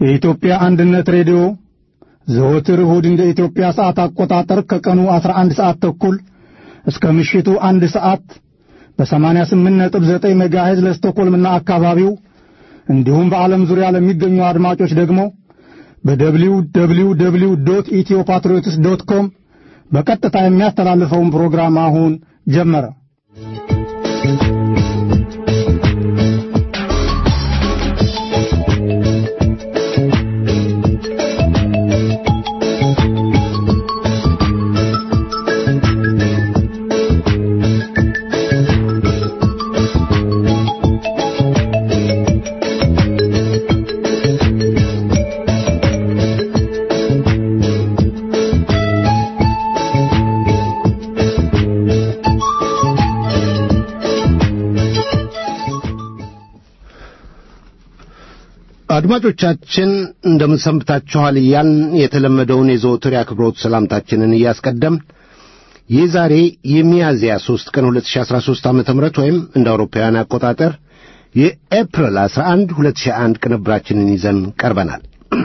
የኢትዮጵያ አንድነት ሬዲዮ ዘወትር እሁድ እንደ ኢትዮጵያ ሰዓት አቆጣጠር ከቀኑ 11 ሰዓት ተኩል እስከ ምሽቱ አንድ ሰዓት በ88.9 ሜጋሄዝ ለስቶኮልምና አካባቢው እንዲሁም በዓለም ዙሪያ ለሚገኙ አድማጮች ደግሞ በደብሊው ደብሊው ደብሊው ዶት ኢትዮ ፓትሪዮትስ ዶት ኮም በቀጥታ የሚያስተላልፈውን ፕሮግራም አሁን ጀመረ። አድማጮቻችን እንደምን ሰንብታችኋል እያልን የተለመደውን የዘወትር የአክብሮት ሰላምታችንን እያስቀደም ይህ ዛሬ የሚያዝያ 3 ቀን 2013 ዓ ም ወይም እንደ አውሮፓውያን አቆጣጠር የኤፕሪል 11 2001 ቅንብራችንን ይዘን ቀርበናል።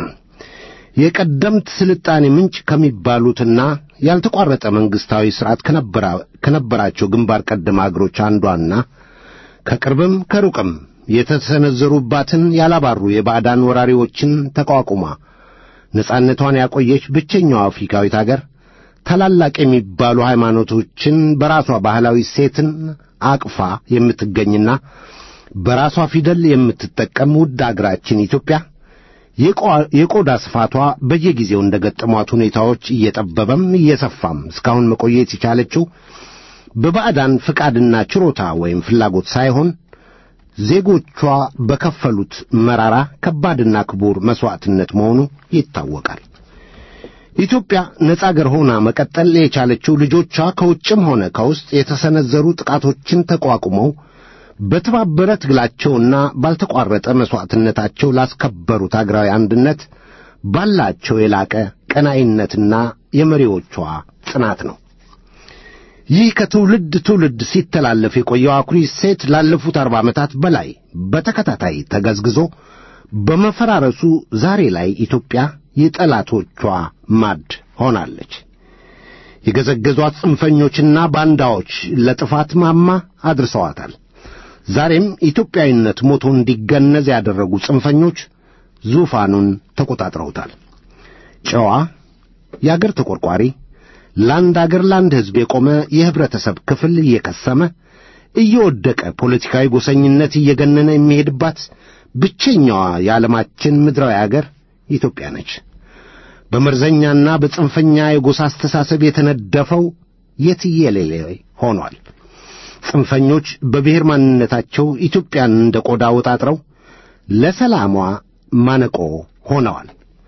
የቀደምት ስልጣኔ ምንጭ ከሚባሉትና ያልተቋረጠ መንግሥታዊ ሥርዓት ከነበራቸው ግንባር ቀደም አገሮች አንዷና ከቅርብም ከሩቅም የተሰነዘሩባትን ያላባሩ የባዕዳን ወራሪዎችን ተቋቁማ ነጻነቷን ያቆየች ብቸኛዋ አፍሪካዊት አገር ታላላቅ የሚባሉ ሃይማኖቶችን በራሷ ባህላዊ ሴትን አቅፋ የምትገኝና በራሷ ፊደል የምትጠቀም ውድ አገራችን ኢትዮጵያ የቆዳ ስፋቷ በየጊዜው እንደ ገጠሟት ሁኔታዎች እየጠበበም እየሰፋም እስካሁን መቆየት የቻለችው በባዕዳን ፍቃድና ችሮታ ወይም ፍላጎት ሳይሆን ዜጎቿ በከፈሉት መራራ ከባድና ክቡር መሥዋዕትነት መሆኑ ይታወቃል። ኢትዮጵያ ነጻ አገር ሆና መቀጠል የቻለችው ልጆቿ ከውጭም ሆነ ከውስጥ የተሰነዘሩ ጥቃቶችን ተቋቁመው በተባበረ ትግላቸውና ባልተቋረጠ መሥዋዕትነታቸው ላስከበሩት አገራዊ አንድነት ባላቸው የላቀ ቀናኢነትና የመሪዎቿ ጽናት ነው። ይህ ከትውልድ ትውልድ ሲተላለፍ የቆየው አኩሪ ሴት ላለፉት አርባ ዓመታት በላይ በተከታታይ ተገዝግዞ በመፈራረሱ ዛሬ ላይ ኢትዮጵያ የጠላቶቿ ማድ ሆናለች። የገዘገዟት ጽንፈኞችና ባንዳዎች ለጥፋት ማማ አድርሰዋታል። ዛሬም ኢትዮጵያዊነት ሞቶ እንዲገነዝ ያደረጉ ጽንፈኞች ዙፋኑን ተቆጣጥረውታል። ጨዋ የአገር ተቆርቋሪ ለአንድ አገር ለአንድ ሕዝብ የቆመ የኅብረተሰብ ክፍል እየከሰመ እየወደቀ ፖለቲካዊ ጎሰኝነት እየገነነ የሚሄድባት ብቸኛዋ የዓለማችን ምድራዊ አገር ኢትዮጵያ ነች። በመርዘኛና በጽንፈኛ የጎሳ አስተሳሰብ የተነደፈው የትየሌሌ ሆኗል። ጽንፈኞች በብሔር ማንነታቸው ኢትዮጵያን እንደ ቆዳ ወጣጥረው ለሰላሟ ማነቆ ሆነዋል።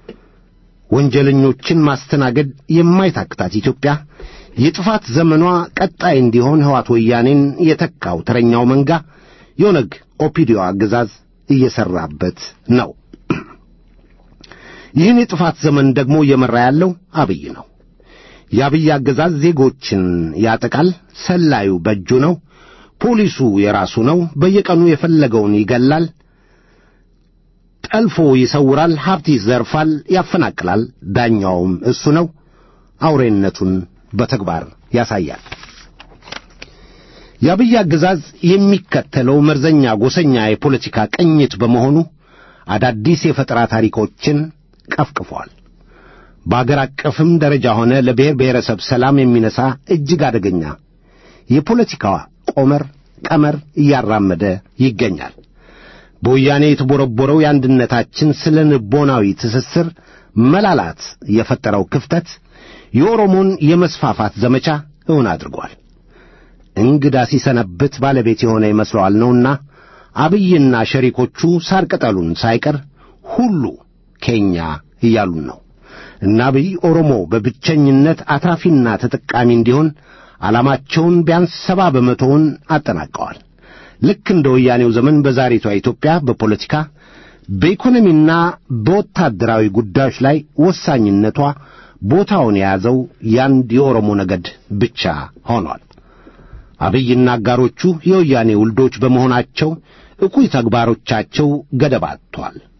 ወንጀለኞችን ማስተናገድ የማይታክታት ኢትዮጵያ የጥፋት ዘመኗ ቀጣይ እንዲሆን ሕዋት ወያኔን የተካው ተረኛው መንጋ የኦነግ ኦፒዲዮ አገዛዝ እየሠራበት ነው። ይህን የጥፋት ዘመን ደግሞ እየመራ ያለው አብይ ነው። የአብይ አገዛዝ ዜጎችን ያጠቃል። ሰላዩ በእጁ ነው። ፖሊሱ የራሱ ነው። በየቀኑ የፈለገውን ይገላል፣ ጠልፎ ይሰውራል፣ ሀብት ይዘርፋል፣ ያፈናቅላል። ዳኛውም እሱ ነው። አውሬነቱን በተግባር ያሳያል። የአብይ አገዛዝ የሚከተለው መርዘኛ ጎሰኛ የፖለቲካ ቅኝት በመሆኑ አዳዲስ የፈጠራ ታሪኮችን ቀፍቅፏል። በአገር አቀፍም ደረጃ ሆነ ለብሔር ብሔረሰብ ሰላም የሚነሳ እጅግ አደገኛ የፖለቲካ ቆመር ቀመር እያራመደ ይገኛል። በወያኔ የተቦረቦረው የአንድነታችን ስለ ንቦናዊ ትስስር መላላት የፈጠረው ክፍተት የኦሮሞን የመስፋፋት ዘመቻ እውን አድርጓል። እንግዳ ሲሰነብት ባለቤት የሆነ ይመስለዋል ነውና አብይና ሸሪኮቹ ሳር ቅጠሉን ሳይቀር ሁሉ ኬኛ እያሉን ነው። እና አብይ ኦሮሞ በብቸኝነት አትራፊና ተጠቃሚ እንዲሆን ዓላማቸውን ቢያንስ ሰባ በመቶውን አጠናቀዋል። ልክ እንደ ወያኔው ዘመን በዛሬቷ ኢትዮጵያ በፖለቲካ በኢኮኖሚና በወታደራዊ ጉዳዮች ላይ ወሳኝነቷ ቦታውን የያዘው ያንድ የኦሮሞ ነገድ ብቻ ሆኗል። አብይና አጋሮቹ የወያኔ ውልዶች በመሆናቸው እኩይ ተግባሮቻቸው ገደብ አጥቷል።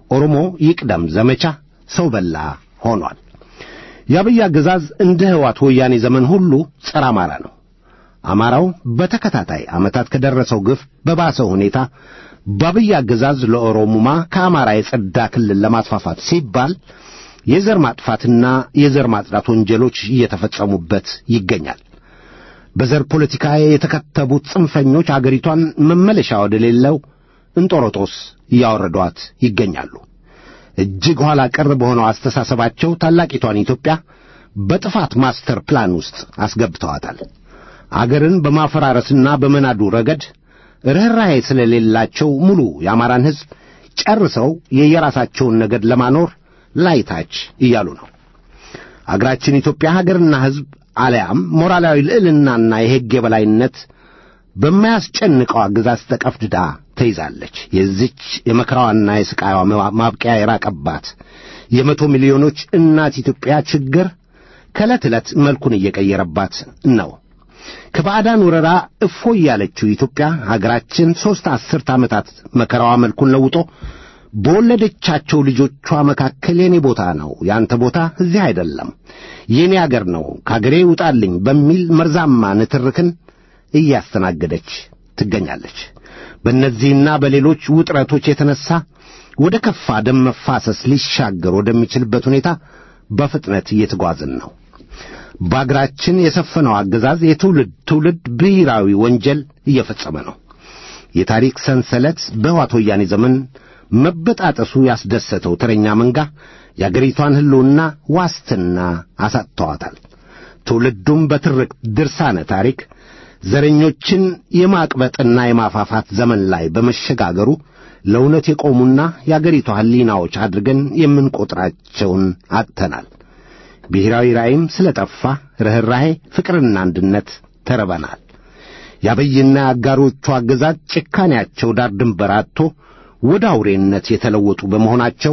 ኦሮሞ ይቅደም ዘመቻ ሰው በላ ሆኗል። የአብይ አገዛዝ እንደ ሕዋት ወያኔ ዘመን ሁሉ ጸረ አማራ ነው። አማራው በተከታታይ ዓመታት ከደረሰው ግፍ በባሰ ሁኔታ በአብይ አገዛዝ ለኦሮሙማ ከአማራ የጸዳ ክልል ለማስፋፋት ሲባል የዘር ማጥፋትና የዘር ማጽዳት ወንጀሎች እየተፈጸሙበት ይገኛል። በዘር ፖለቲካ የተከተቡት ጽንፈኞች አገሪቷን መመለሻ ወደሌለው እንጦሮጦስ እያወረዷት ይገኛሉ። እጅግ ኋላ ቀር በሆነው አስተሳሰባቸው ታላቂቷን ኢትዮጵያ በጥፋት ማስተር ፕላን ውስጥ አስገብተዋታል። አገርን በማፈራረስና በመናዱ ረገድ ርኅራኄ ስለሌላቸው ሙሉ የአማራን ሕዝብ ጨርሰው የየራሳቸውን ነገድ ለማኖር ላይታች እያሉ ነው። አገራችን ኢትዮጵያ ሀገርና ሕዝብ አልያም ሞራላዊ ልዕልናና የሕግ የበላይነት በማያስጨንቀው አገዛዝ ተቀፍድዳ ተይዛለች። የዚች የመከራዋና የሥቃይዋ ማብቂያ የራቀባት የመቶ ሚሊዮኖች እናት ኢትዮጵያ ችግር ከዕለት ዕለት መልኩን እየቀየረባት ነው። ከባዕዳን ወረራ እፎይ ያለችው ኢትዮጵያ ሀገራችን ሦስት አስርት ዓመታት መከራዋ መልኩን ለውጦ በወለደቻቸው ልጆቿ መካከል የኔ ቦታ ነው፣ ያንተ ቦታ እዚህ አይደለም፣ የኔ አገር ነው፣ ከአገሬ ውጣልኝ በሚል መርዛማ ንትርክን እያስተናገደች ትገኛለች። በእነዚህና በሌሎች ውጥረቶች የተነሳ ወደ ከፋ ደም መፋሰስ ሊሻገር ወደሚችልበት ሁኔታ በፍጥነት እየተጓዝን ነው። በአገራችን የሰፈነው አገዛዝ የትውልድ ትውልድ ብሔራዊ ወንጀል እየፈጸመ ነው። የታሪክ ሰንሰለት በሕወሓት ወያኔ ዘመን መበጣጠሱ ያስደሰተው ተረኛ መንጋ የአገሪቷን ሕልውና ዋስትና አሳጥተዋታል። ትውልዱም በትርክ ድርሳነ ታሪክ ዘረኞችን የማቅበጥና የማፋፋት ዘመን ላይ በመሸጋገሩ ለእውነት የቆሙና የአገሪቷ ሕሊናዎች አድርገን የምንቈጥራቸውን አጥተናል። ብሔራዊ ራእይም ስለ ጠፋ ርኅራኄ፣ ፍቅርና አንድነት ተርበናል። የአብይና የአጋሮቹ አገዛዝ ጭካኔያቸው ዳር ድንበር አጥቶ ወደ አውሬነት የተለወጡ በመሆናቸው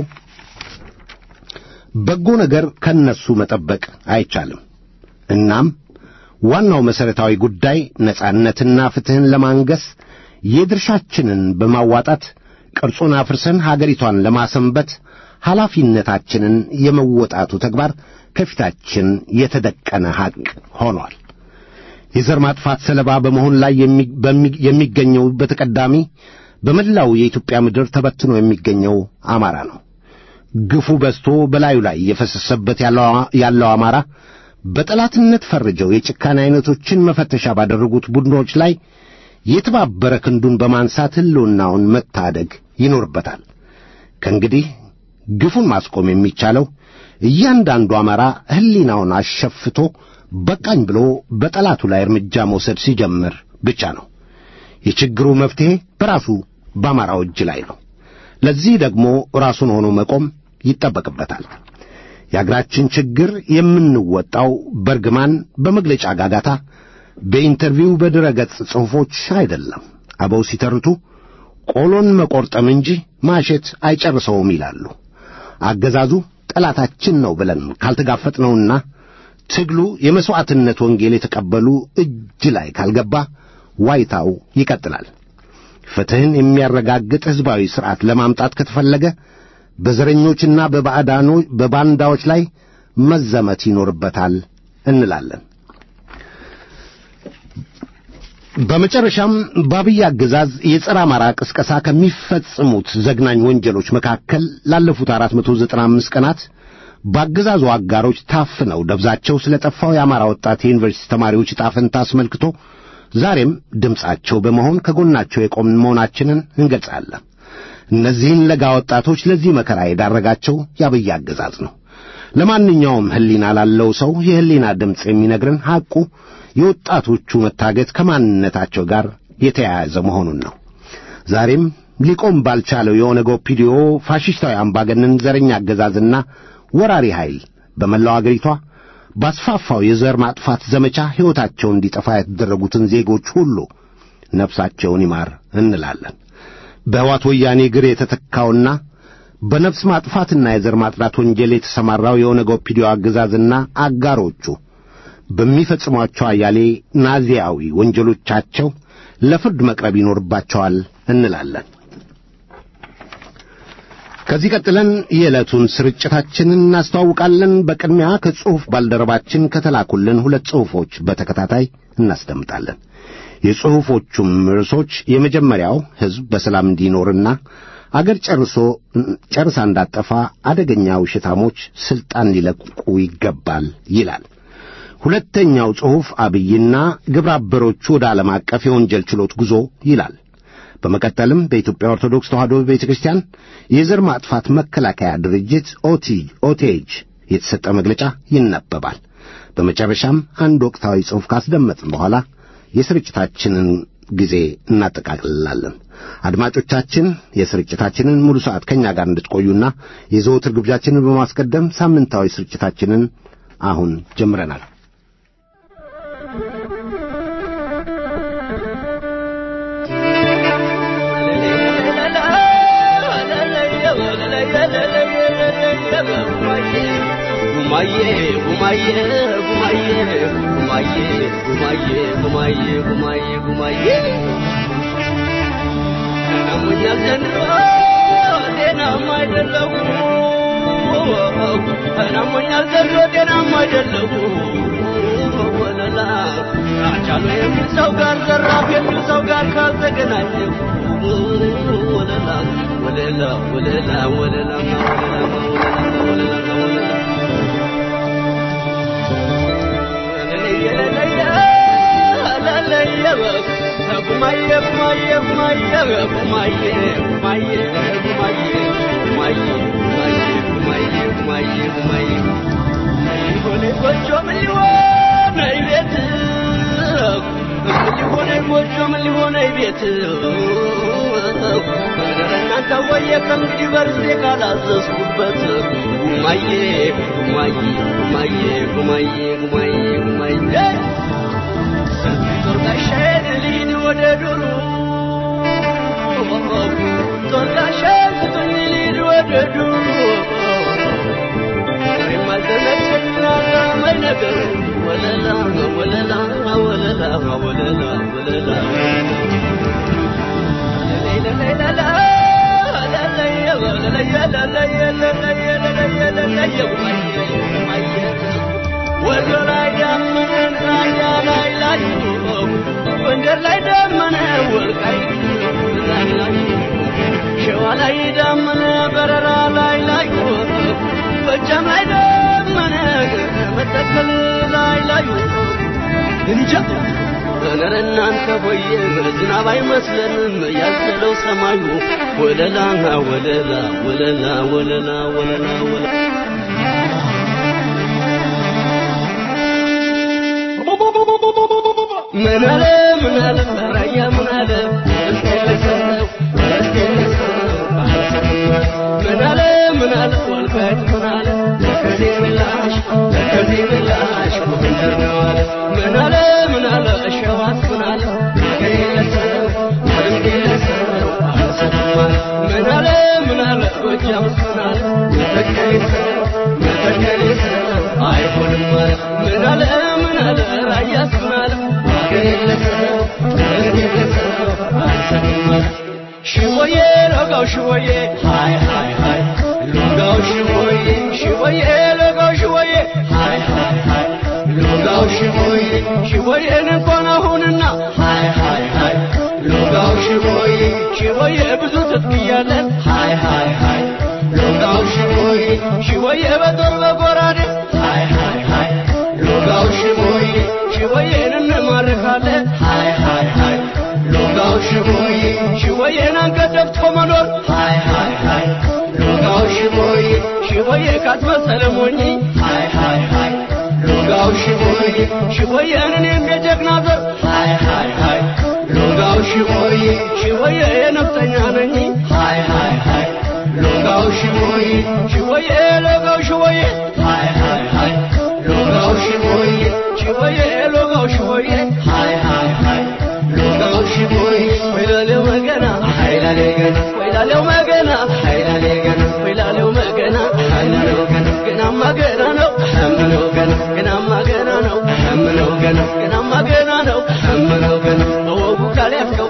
በጎ ነገር ከነሱ መጠበቅ አይቻልም። እናም ዋናው መሠረታዊ ጉዳይ ነጻነትና ፍትሕን ለማንገስ የድርሻችንን በማዋጣት ቅርጹን አፍርሰን ሀገሪቷን ለማሰንበት ኃላፊነታችንን የመወጣቱ ተግባር ከፊታችን የተደቀነ ሐቅ ሆኗል። የዘር ማጥፋት ሰለባ በመሆን ላይ የሚገኘው በተቀዳሚ በመላው የኢትዮጵያ ምድር ተበትኖ የሚገኘው አማራ ነው። ግፉ በዝቶ በላዩ ላይ የፈሰሰበት ያለው አማራ በጠላትነት ፈርጀው የጭካኔ ዐይነቶችን መፈተሻ ባደረጉት ቡድኖች ላይ የተባበረ ክንዱን በማንሳት ሕልውናውን መታደግ ይኖርበታል። ከእንግዲህ ግፉን ማስቆም የሚቻለው እያንዳንዱ አማራ ሕሊናውን አሸፍቶ በቃኝ ብሎ በጠላቱ ላይ እርምጃ መውሰድ ሲጀምር ብቻ ነው። የችግሩ መፍትሔ በራሱ በአማራው እጅ ላይ ነው። ለዚህ ደግሞ ራሱን ሆኖ መቆም ይጠበቅበታል። የአገራችን ችግር የምንወጣው በርግማን፣ በመግለጫ ጋጋታ፣ በኢንተርቪው፣ በድረ ገጽ ጽሑፎች አይደለም። አበው ሲተርቱ ቆሎን መቆርጠም እንጂ ማሸት አይጨርሰውም ይላሉ። አገዛዙ ጠላታችን ነው ብለን ካልተጋፈጥነውና ትግሉ የመሥዋዕትነት ወንጌል የተቀበሉ እጅ ላይ ካልገባ ዋይታው ይቀጥላል። ፍትሕን የሚያረጋግጥ ሕዝባዊ ሥርዓት ለማምጣት ከተፈለገ በዘረኞችና በባንዳዎች ላይ መዘመት ይኖርበታል እንላለን። በመጨረሻም በአብይ አገዛዝ የጸረ አማራ ቅስቀሳ ከሚፈጽሙት ዘግናኝ ወንጀሎች መካከል ላለፉት አራት መቶ ዘጠና አምስት ቀናት በአገዛዙ አጋሮች ታፍነው ደብዛቸው ስለ ጠፋው የአማራ ወጣት የዩኒቨርሲቲ ተማሪዎች ዕጣ ፈንታ አስመልክቶ ዛሬም ድምፃቸው በመሆን ከጎናቸው የቆምን መሆናችንን እንገልጻለን። እነዚህን ለጋ ወጣቶች ለዚህ መከራ የዳረጋቸው የአብይ አገዛዝ ነው። ለማንኛውም ሕሊና ላለው ሰው የሕሊና ድምፅ የሚነግርን ሐቁ የወጣቶቹ መታገት ከማንነታቸው ጋር የተያያዘ መሆኑን ነው። ዛሬም ሊቆም ባልቻለው የኦነግ ኦፒዲዮ ፋሽስታዊ አምባገነን ዘረኛ አገዛዝና ወራሪ ኃይል በመላው አገሪቷ ባስፋፋው የዘር ማጥፋት ዘመቻ ሕይወታቸው እንዲጠፋ የተደረጉትን ዜጎች ሁሉ ነፍሳቸውን ይማር እንላለን። በሕዋት ወያኔ እግር የተተካውና በነፍስ ማጥፋትና የዘር ማጥራት ወንጀል የተሰማራው የኦነግ ኦፒዲዮ አገዛዝና አጋሮቹ በሚፈጽሟቸው አያሌ ናዚያዊ ወንጀሎቻቸው ለፍርድ መቅረብ ይኖርባቸዋል እንላለን። ከዚህ ቀጥለን የዕለቱን ስርጭታችንን እናስተዋውቃለን። በቅድሚያ ከጽሑፍ ባልደረባችን ከተላኩልን ሁለት ጽሑፎች በተከታታይ እናስደምጣለን። የጽሑፎቹም ርዕሶች የመጀመሪያው ሕዝብ በሰላም እንዲኖርና አገር ጨርሶ ጨርሳ እንዳጠፋ አደገኛ ውሽታሞች ሥልጣን ሊለቁ ይገባል ይላል። ሁለተኛው ጽሑፍ አብይና ግብረ አበሮቹ ወደ ዓለም አቀፍ የወንጀል ችሎት ጉዞ ይላል። በመቀጠልም በኢትዮጵያ ኦርቶዶክስ ተዋሕዶ ቤተ ክርስቲያን የዘር ማጥፋት መከላከያ ድርጅት ኦቲ ኦቴጅ የተሰጠ መግለጫ ይነበባል። በመጨረሻም አንድ ወቅታዊ ጽሑፍ ካስደመጥን በኋላ የስርጭታችንን ጊዜ እናጠቃልላለን። አድማጮቻችን የስርጭታችንን ሙሉ ሰዓት ከእኛ ጋር እንድትቆዩና የዘወትር ግብዣችንን በማስቀደም ሳምንታዊ ስርጭታችንን አሁን ጀምረናል። ጉማዬ ጉማዬ ጉማዬ ጉማዬ ጉማዬ ጉማዬ ጉማዬ ጉማዬ ናሙኛል ዘንድሮ ጤናማ አይደለሁ ናሙኛል ዘንድሮ ጤናማ አይደለሁ ወለላ አቻሉ የሚል ሰው ጋር ዘራፍ የሚል ሰው ጋር ካልተገናኘሁ ወለላ ወለላ ወለላ ወለላ ወለላ ወለላ ወለላ እናንተ ወየ ከእንግዲህ በርሴ ካላዘዝኩበት ጉማዬ ጉማዬ ጉማዬ ጉማዬ ጉማዬ ጉማዬ ጦርጋሻዬን ልሂድ ወደ ዱሩ ጦርጋሻዬን ስጡኝ ልሂድ ወደ ዱሩ የማልዘነችና ዛመኝ ነገር ወለላ ወለላ ወለላ ወለላ ወለላ ወሎ ላይ ዳመነ ራያ ላይ ላይ ጎንደር ላይ ዳመነ ወልቃይት ላይ ላይ ሸዋ ላይ ዳመነ በረራ ላይ ላይ ጎጃም ላይ ዳመነ መተከል ላይ ላይ እንጃ ኧረ እናንተ ሆየ ዝናብ አይመስለንም ያዘለው ሰማዩ ወለላ ወለላ ወለላ ወለላ ወለላ ወለላ ምን አለ ምን አለ ራያ ምን አለ እስከለሰው እስከለሰው ምን አለ ምን አለ ወልቃይት ምን አለ ከዚህ ምላሽ ከዚህ ምላሽ ጎንደር ነው አለ ምን አለ ምን አለ ሸዋስ ምን አለ ከለሰው ከለሰው አልሰማም ምን አለ ምን አለ ጎጃምስ ምን አለ ተከለሰው ተከለሰው አይሆንም አለ ምን አለ ምን አለ ራያስ ምን አለ ሽወዬ ሎጋው ሽወዬ ሃይ ሃይ ሃይ ሎጋው ሽወዬ ሽወዬ ሎጋው ሽወዬ ሃይ ሃይ ሃይ ሎጋው ሽወዬ ሽወዬን እንኳን አሁንና ሃይ ሃይ ሃይ ሎጋው ሽወዬ ሽወዬ ብዙ ትጥቅያለን ሃይ ሃይ ሃይ ሎጋው ሽወዬ ሽወዬ በጦር በጎራዴ ሃይ ሃይ ሃይ ሎጋው ሽወዬ ሽወዬን እንማርካለን ሃይ ሃይ ሃይ ሎጋው ሽቦዬ ሽቦዬን አንገት ደፍቶ መኖር ሃይ ሃይ ሃይ ሎጋው ሽቦዬ ሽቦዬ ካትመሰለ ሞኝ ሃይ ሃይ ሃይ ሎጋው ሽቦዬ ሽቦዬን እኔም የጀግና ዘር ሃይ ሃይ ሃይ ሎጋው ሽቦዬ ሽቦዬ የነፍጠኛ ነኝ ሃይ ሃይ ሃይ ሎጋው ሽቦዬ ሽቦዬ ሎጋው ሽቦዬ ሃይ ሃይ ሃይ ሎጋው ሽቦዬ ሽቦዬ ሎጋው ሽቦዬ ሃይ ሃይ ሃይ ሎጋው ሽቦዬ ወይላለው መገና ኃይላለው ገና ወይላለው መገና ኃይላለው ገና ወይላለው መገና ኃይላለው ገና ገናማ ገና ነው ሐምለው ገና ገናማ ገና ነው ሐምለው ገና ገናማ ገና ነው ሐምለው ገና በወጉ ካልያዝከው ሐም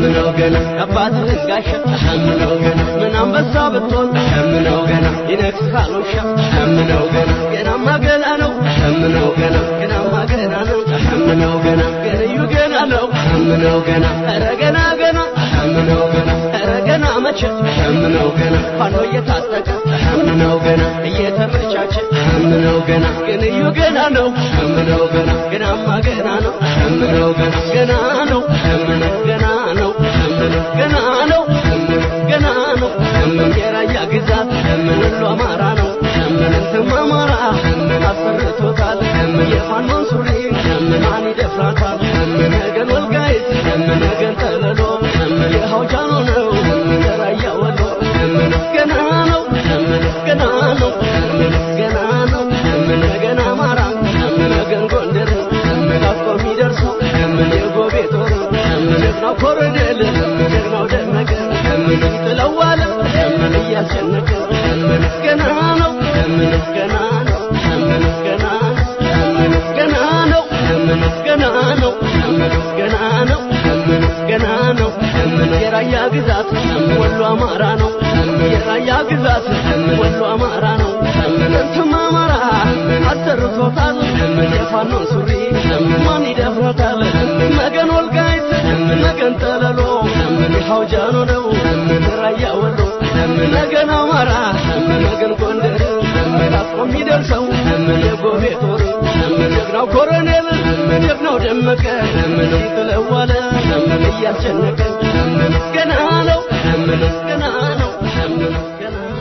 ምነው ገና የአባትህን ጋሻ ምነው ገና ምን አንበሳ ብትሆን ምነው ገና ይነግስሃል ውሻ ምነው ገና ገናማ ገና ነው ምነው ገና ገናማ ገና ነው ምነው ገና ገንዩ ገና ነው ምነው ገና ኧረ ገና ገና ምነው ገና ኧረ ገና መቼ ምነው ገና ፋኖ እየታጠቀ ምነው ገና እየተመቻቸ ምነው ገና ገንዩ ገና ነው ምነው ገና ገናማ ገና ነው ምነው ገና ገና ነው ምነው ገና ነው ምነው ገና ነው ምነው ገና ነው የራያ ግዛት ምን ሁሉ አማራ ነው ምንትም አማራ አሰርቶታል የፋኖን ሱሪ ማን ይደፍራታል ነገን ወልቃይት ነገን ጠለሎ የሐውጃኖ ነው የራያ ወሎ ገና ነው ገና ነው ገና ነው ነገን አማራ ነገን ጎንደር ታጥቆ የሚደርሰው የጎቤ ጦር ጀግናው ኮሎኔል ጀግናው ደመቀ ጥለዋለ እያስጨነቀ ገና ነው ገና ነው ገና ገና ነው ገና ነው ገና ነው ገና ነው የራያ ግዛት ወሎ አማራ ነው የራያ ግዛት ወሎ አማራ ነው እንትም አማራ አሰርቶታል የፋኖን ሱሪ ማን ይደፍረታል መገን ወልቃይት መገን ጠለሎ የሐውጃኖ ነው ራያ ወሎ ነገን አማራ ነገን ጎንደር ታጥቆ የሚደርሰው የጎቤ ጦር ጀግናው ኮሎኔል ጀግናው ደመቀ ሲጥለዋለ እያስጨነቀ ገና ነው ገና ነው ገና ነው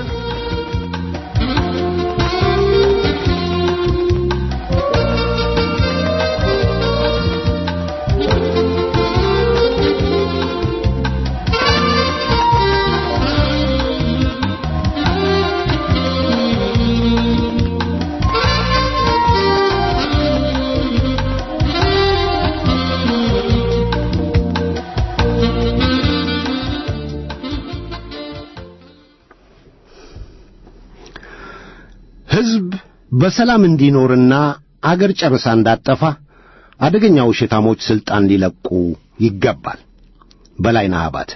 ሕዝብ በሰላም እንዲኖርና አገር ጨርሳ እንዳጠፋ አደገኛ ውሸታሞች ሥልጣን ሊለቁ ይገባል። በላይነህ አባተ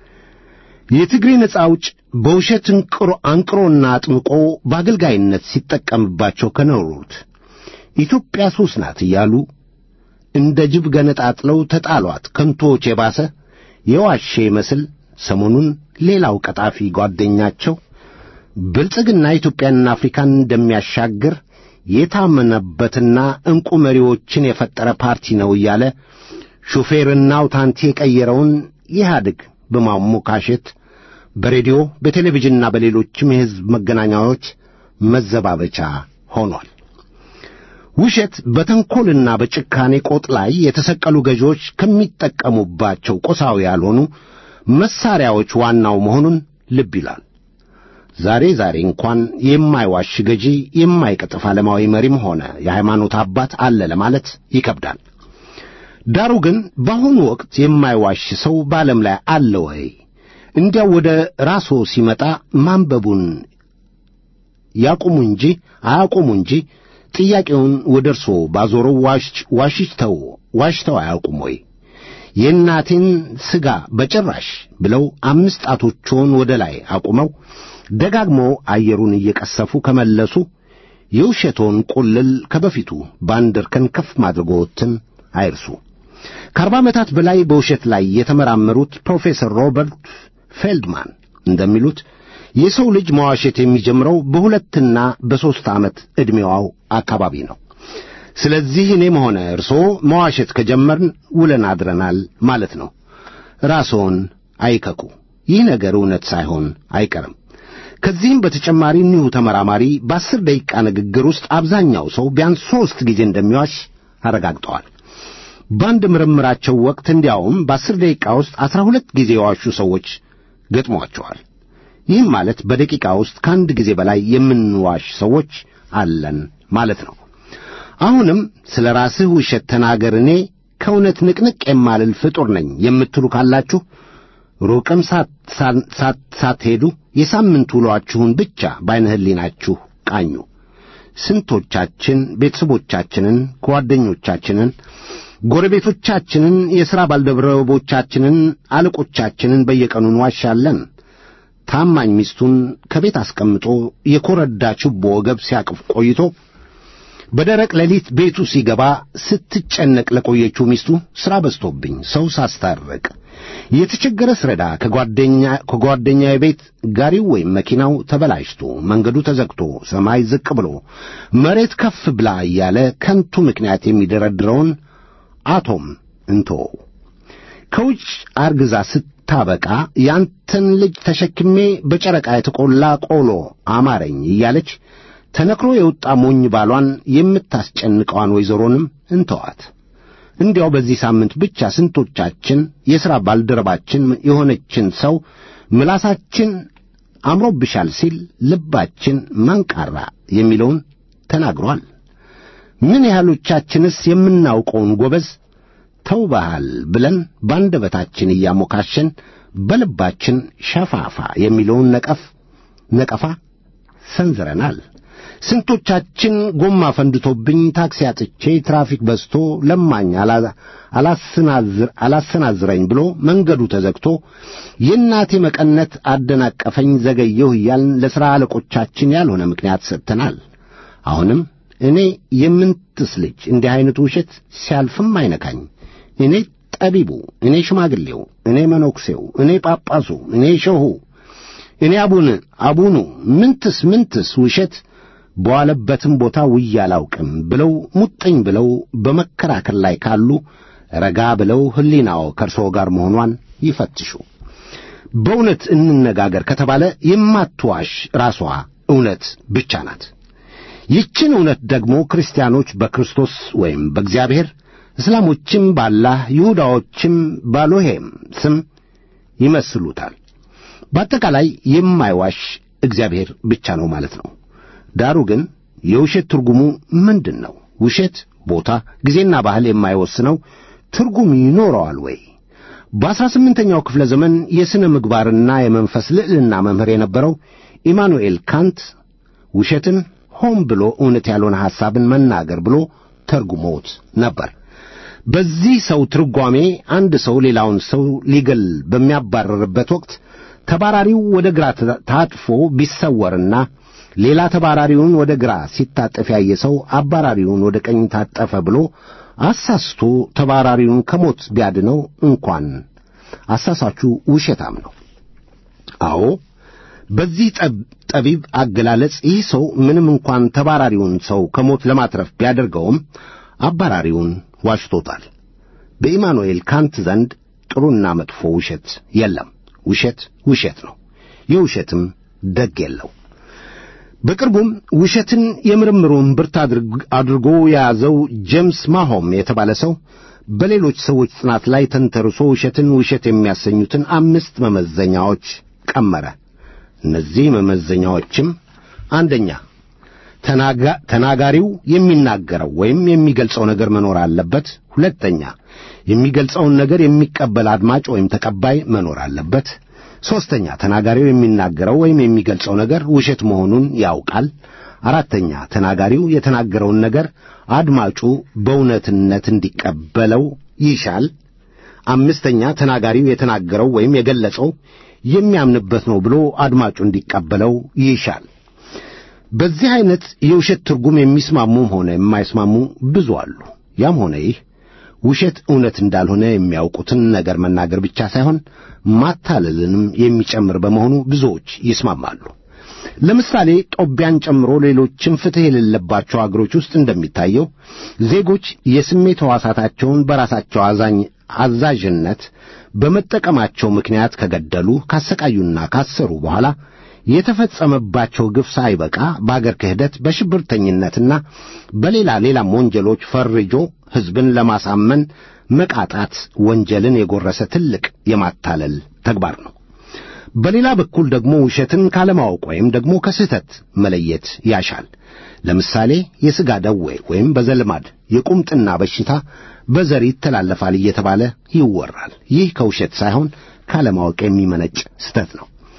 የትግሬ ነጻ አውጭ በውሸት እንቅሮ አንቅሮና አጥምቆ በአገልጋይነት ሲጠቀምባቸው ከኖሩት ኢትዮጵያ ሦስት ናት እያሉ እንደ ጅብ ገነጣጥለው ተጣሏት ከንቶዎች የባሰ የዋሼ ይመስል ሰሞኑን ሌላው ቀጣፊ ጓደኛቸው ብልጽግና ኢትዮጵያንና አፍሪካን እንደሚያሻግር የታመነበትና ዕንቁ መሪዎችን የፈጠረ ፓርቲ ነው እያለ ሹፌርና አውታንቲ የቀየረውን ኢህአዴግ በማሞካሸት በሬዲዮ በቴሌቪዥንና በሌሎችም የሕዝብ መገናኛዎች መዘባበቻ ሆኗል። ውሸት በተንኰልና በጭካኔ ቆጥ ላይ የተሰቀሉ ገዢዎች ከሚጠቀሙባቸው ቁሳዊ ያልሆኑ መሳሪያዎች ዋናው መሆኑን ልብ ይላል። ዛሬ ዛሬ እንኳን የማይዋሽ ገዢ የማይቀጥፍ ዓለማዊ መሪም ሆነ የሃይማኖት አባት አለ ለማለት ይከብዳል። ዳሩ ግን በአሁኑ ወቅት የማይዋሽ ሰው በዓለም ላይ አለ ወይ? እንዲያው ወደ ራስዎ ሲመጣ ማንበቡን ያቁሙ እንጂ አያቁሙ እንጂ ጥያቄውን ወደ እርስዎ ባዞረው ዋሽተው ዋሽተው አያውቁም ወይ? የእናቴን ሥጋ በጭራሽ ብለው አምስት ጣቶችዎን ወደ ላይ አቁመው ደጋግመው አየሩን እየቀሰፉ ከመለሱ የውሸቶን ቁልል ከበፊቱ በአንድ እርከን ከፍ ማድረጎትን አይርሱ። ከአርባ ዓመታት በላይ በውሸት ላይ የተመራመሩት ፕሮፌሰር ሮበርት ፌልድማን እንደሚሉት የሰው ልጅ መዋሸት የሚጀምረው በሁለትና በሦስት ዓመት ዕድሜዋው አካባቢ ነው። ስለዚህ እኔም ሆነ እርስዎ መዋሸት ከጀመርን ውለን አድረናል ማለት ነው። ራስዎን አይከኩ። ይህ ነገር እውነት ሳይሆን አይቀርም። ከዚህም በተጨማሪ እኒሁ ተመራማሪ በአስር ደቂቃ ንግግር ውስጥ አብዛኛው ሰው ቢያንስ ሦስት ጊዜ እንደሚዋሽ አረጋግጠዋል። በአንድ ምርምራቸው ወቅት እንዲያውም በአስር ደቂቃ ውስጥ አስራ ሁለት ጊዜ የዋሹ ሰዎች ገጥሟቸዋል። ይህም ማለት በደቂቃ ውስጥ ከአንድ ጊዜ በላይ የምንዋሽ ሰዎች አለን ማለት ነው። አሁንም ስለ ራስህ ውሸት ተናገር፣ እኔ ከእውነት ንቅንቅ የማልል ፍጡር ነኝ የምትሉ ካላችሁ ሩቅም ሳትሄዱ የሳምንት ውሏችሁን ብቻ በዓይነ ሕሊናችሁ ቃኙ። ስንቶቻችን ቤተሰቦቻችንን፣ ጓደኞቻችንን፣ ጎረቤቶቻችንን፣ የሥራ ባልደረቦቻችንን፣ አለቆቻችንን በየቀኑ እንዋሻለን። ታማኝ ሚስቱን ከቤት አስቀምጦ የኮረዳ ችቦ ወገብ ሲያቅፍ ቆይቶ በደረቅ ሌሊት ቤቱ ሲገባ ስትጨነቅ ለቆየችው ሚስቱ ሥራ በዝቶብኝ ሰው ሳስታርቅ የተቸገረ ስረዳ ከጓደኛ ከጓደኛዬ ቤት ጋሪው ወይም መኪናው ተበላሽቶ መንገዱ ተዘግቶ ሰማይ ዝቅ ብሎ መሬት ከፍ ብላ እያለ ከንቱ ምክንያት የሚደረድረውን አቶም እንቶ ከውጭ አርግዛ ስታበቃ ያንተን ልጅ ተሸክሜ በጨረቃ የተቆላ ቆሎ አማረኝ እያለች ተነክሮ የወጣ ሞኝ ባሏን የምታስጨንቀዋን ወይዘሮንም እንተዋት። እንዲያው በዚህ ሳምንት ብቻ ስንቶቻችን የሥራ ባልደረባችን የሆነችን ሰው ምላሳችን አምሮብሻል ሲል ልባችን መንቃራ የሚለውን ተናግሯል። ምን ያህሎቻችንስ የምናውቀውን ጎበዝ ተውበሃል ብለን ባንደበታችን እያሞካሸን በልባችን ሸፋፋ የሚለውን ነቀፍ ነቀፋ ሰንዝረናል። ስንቶቻችን ጎማ ፈንድቶብኝ ታክሲ አጥቼ ትራፊክ በዝቶ ለማኝ አላሰናዝረኝ ብሎ መንገዱ ተዘግቶ የእናቴ መቀነት አደናቀፈኝ ዘገየሁ እያልን ለሥራ አለቆቻችን ያልሆነ ምክንያት ሰጥተናል። አሁንም እኔ የምንትስ ልጅ እንዲህ ዐይነቱ ውሸት ሲያልፍም አይነካኝ። እኔ ጠቢቡ፣ እኔ ሽማግሌው፣ እኔ መነኩሴው፣ እኔ ጳጳሱ፣ እኔ ሸሁ፣ እኔ አቡን አቡኑ ምንትስ ምንትስ ውሸት በዋለበትም ቦታ ውዬ አላውቅም ብለው ሙጥኝ ብለው በመከራከር ላይ ካሉ ረጋ ብለው ሕሊናው ከእርስዎ ጋር መሆኗን ይፈትሹ። በእውነት እንነጋገር ከተባለ የማትዋሽ ራሷ እውነት ብቻ ናት። ይችን እውነት ደግሞ ክርስቲያኖች በክርስቶስ ወይም በእግዚአብሔር፣ እስላሞችም ባላህ፣ ይሁዳዎችም ባሎሄም ስም ይመስሉታል። በአጠቃላይ የማይዋሽ እግዚአብሔር ብቻ ነው ማለት ነው። ዳሩ ግን የውሸት ትርጉሙ ምንድን ነው? ውሸት ቦታ፣ ጊዜና ባህል የማይወስነው ትርጉም ይኖረዋል ወይ? በአሥራ ስምንተኛው ክፍለ ዘመን የሥነ ምግባርና የመንፈስ ልዕልና መምህር የነበረው ኢማኑኤል ካንት ውሸትን ሆን ብሎ እውነት ያልሆነ ሐሳብን መናገር ብሎ ተርጉሞት ነበር። በዚህ ሰው ትርጓሜ አንድ ሰው ሌላውን ሰው ሊገል በሚያባረርበት ወቅት ተባራሪው ወደ ግራ ታጥፎ ቢሰወርና ሌላ ተባራሪውን ወደ ግራ ሲታጠፍ ያየ ሰው አባራሪውን ወደ ቀኝ ታጠፈ ብሎ አሳስቶ ተባራሪውን ከሞት ቢያድነው እንኳን አሳሳቹ ውሸታም ነው። አዎ በዚህ ጠቢብ አገላለጽ ይህ ሰው ምንም እንኳን ተባራሪውን ሰው ከሞት ለማትረፍ ቢያደርገውም አባራሪውን ዋሽቶታል። በኢማኑኤል ካንት ዘንድ ጥሩና መጥፎ ውሸት የለም። ውሸት ውሸት ነው። የውሸትም ደግ የለው። በቅርቡም ውሸትን የምርምሩን ብርት አድርጎ የያዘው ጄምስ ማሆም የተባለ ሰው በሌሎች ሰዎች ጥናት ላይ ተንተርሶ ውሸትን ውሸት የሚያሰኙትን አምስት መመዘኛዎች ቀመረ። እነዚህ መመዘኛዎችም አንደኛ፣ ተናጋሪው የሚናገረው ወይም የሚገልጸው ነገር መኖር አለበት። ሁለተኛ፣ የሚገልጸውን ነገር የሚቀበል አድማጭ ወይም ተቀባይ መኖር አለበት። ሦስተኛ ተናጋሪው የሚናገረው ወይም የሚገልጸው ነገር ውሸት መሆኑን ያውቃል። አራተኛ ተናጋሪው የተናገረውን ነገር አድማጩ በእውነትነት እንዲቀበለው ይሻል። አምስተኛ ተናጋሪው የተናገረው ወይም የገለጸው የሚያምንበት ነው ብሎ አድማጩ እንዲቀበለው ይሻል። በዚህ ዐይነት የውሸት ትርጉም የሚስማሙም ሆነ የማይስማሙ ብዙ አሉ። ያም ሆነ ይህ ውሸት እውነት እንዳልሆነ የሚያውቁትን ነገር መናገር ብቻ ሳይሆን ማታለልንም የሚጨምር በመሆኑ ብዙዎች ይስማማሉ። ለምሳሌ ጦቢያን ጨምሮ ሌሎችም ፍትሕ የሌለባቸው አገሮች ውስጥ እንደሚታየው ዜጎች የስሜት ሕዋሳታቸውን በራሳቸው አዛኝ አዛዥነት በመጠቀማቸው ምክንያት ከገደሉ፣ ካሰቃዩና ካሰሩ በኋላ የተፈጸመባቸው ግፍ ሳይበቃ በአገር ክህደት፣ በሽብርተኝነትና በሌላ ሌላም ወንጀሎች ፈርጆ ሕዝብን ለማሳመን መቃጣት ወንጀልን የጎረሰ ትልቅ የማታለል ተግባር ነው። በሌላ በኩል ደግሞ ውሸትን ካለማወቅ ወይም ደግሞ ከስህተት መለየት ያሻል። ለምሳሌ የሥጋ ደዌ ወይም በዘልማድ የቁምጥና በሽታ በዘር ይተላለፋል እየተባለ ይወራል። ይህ ከውሸት ሳይሆን ካለማወቅ የሚመነጭ ስህተት ነው።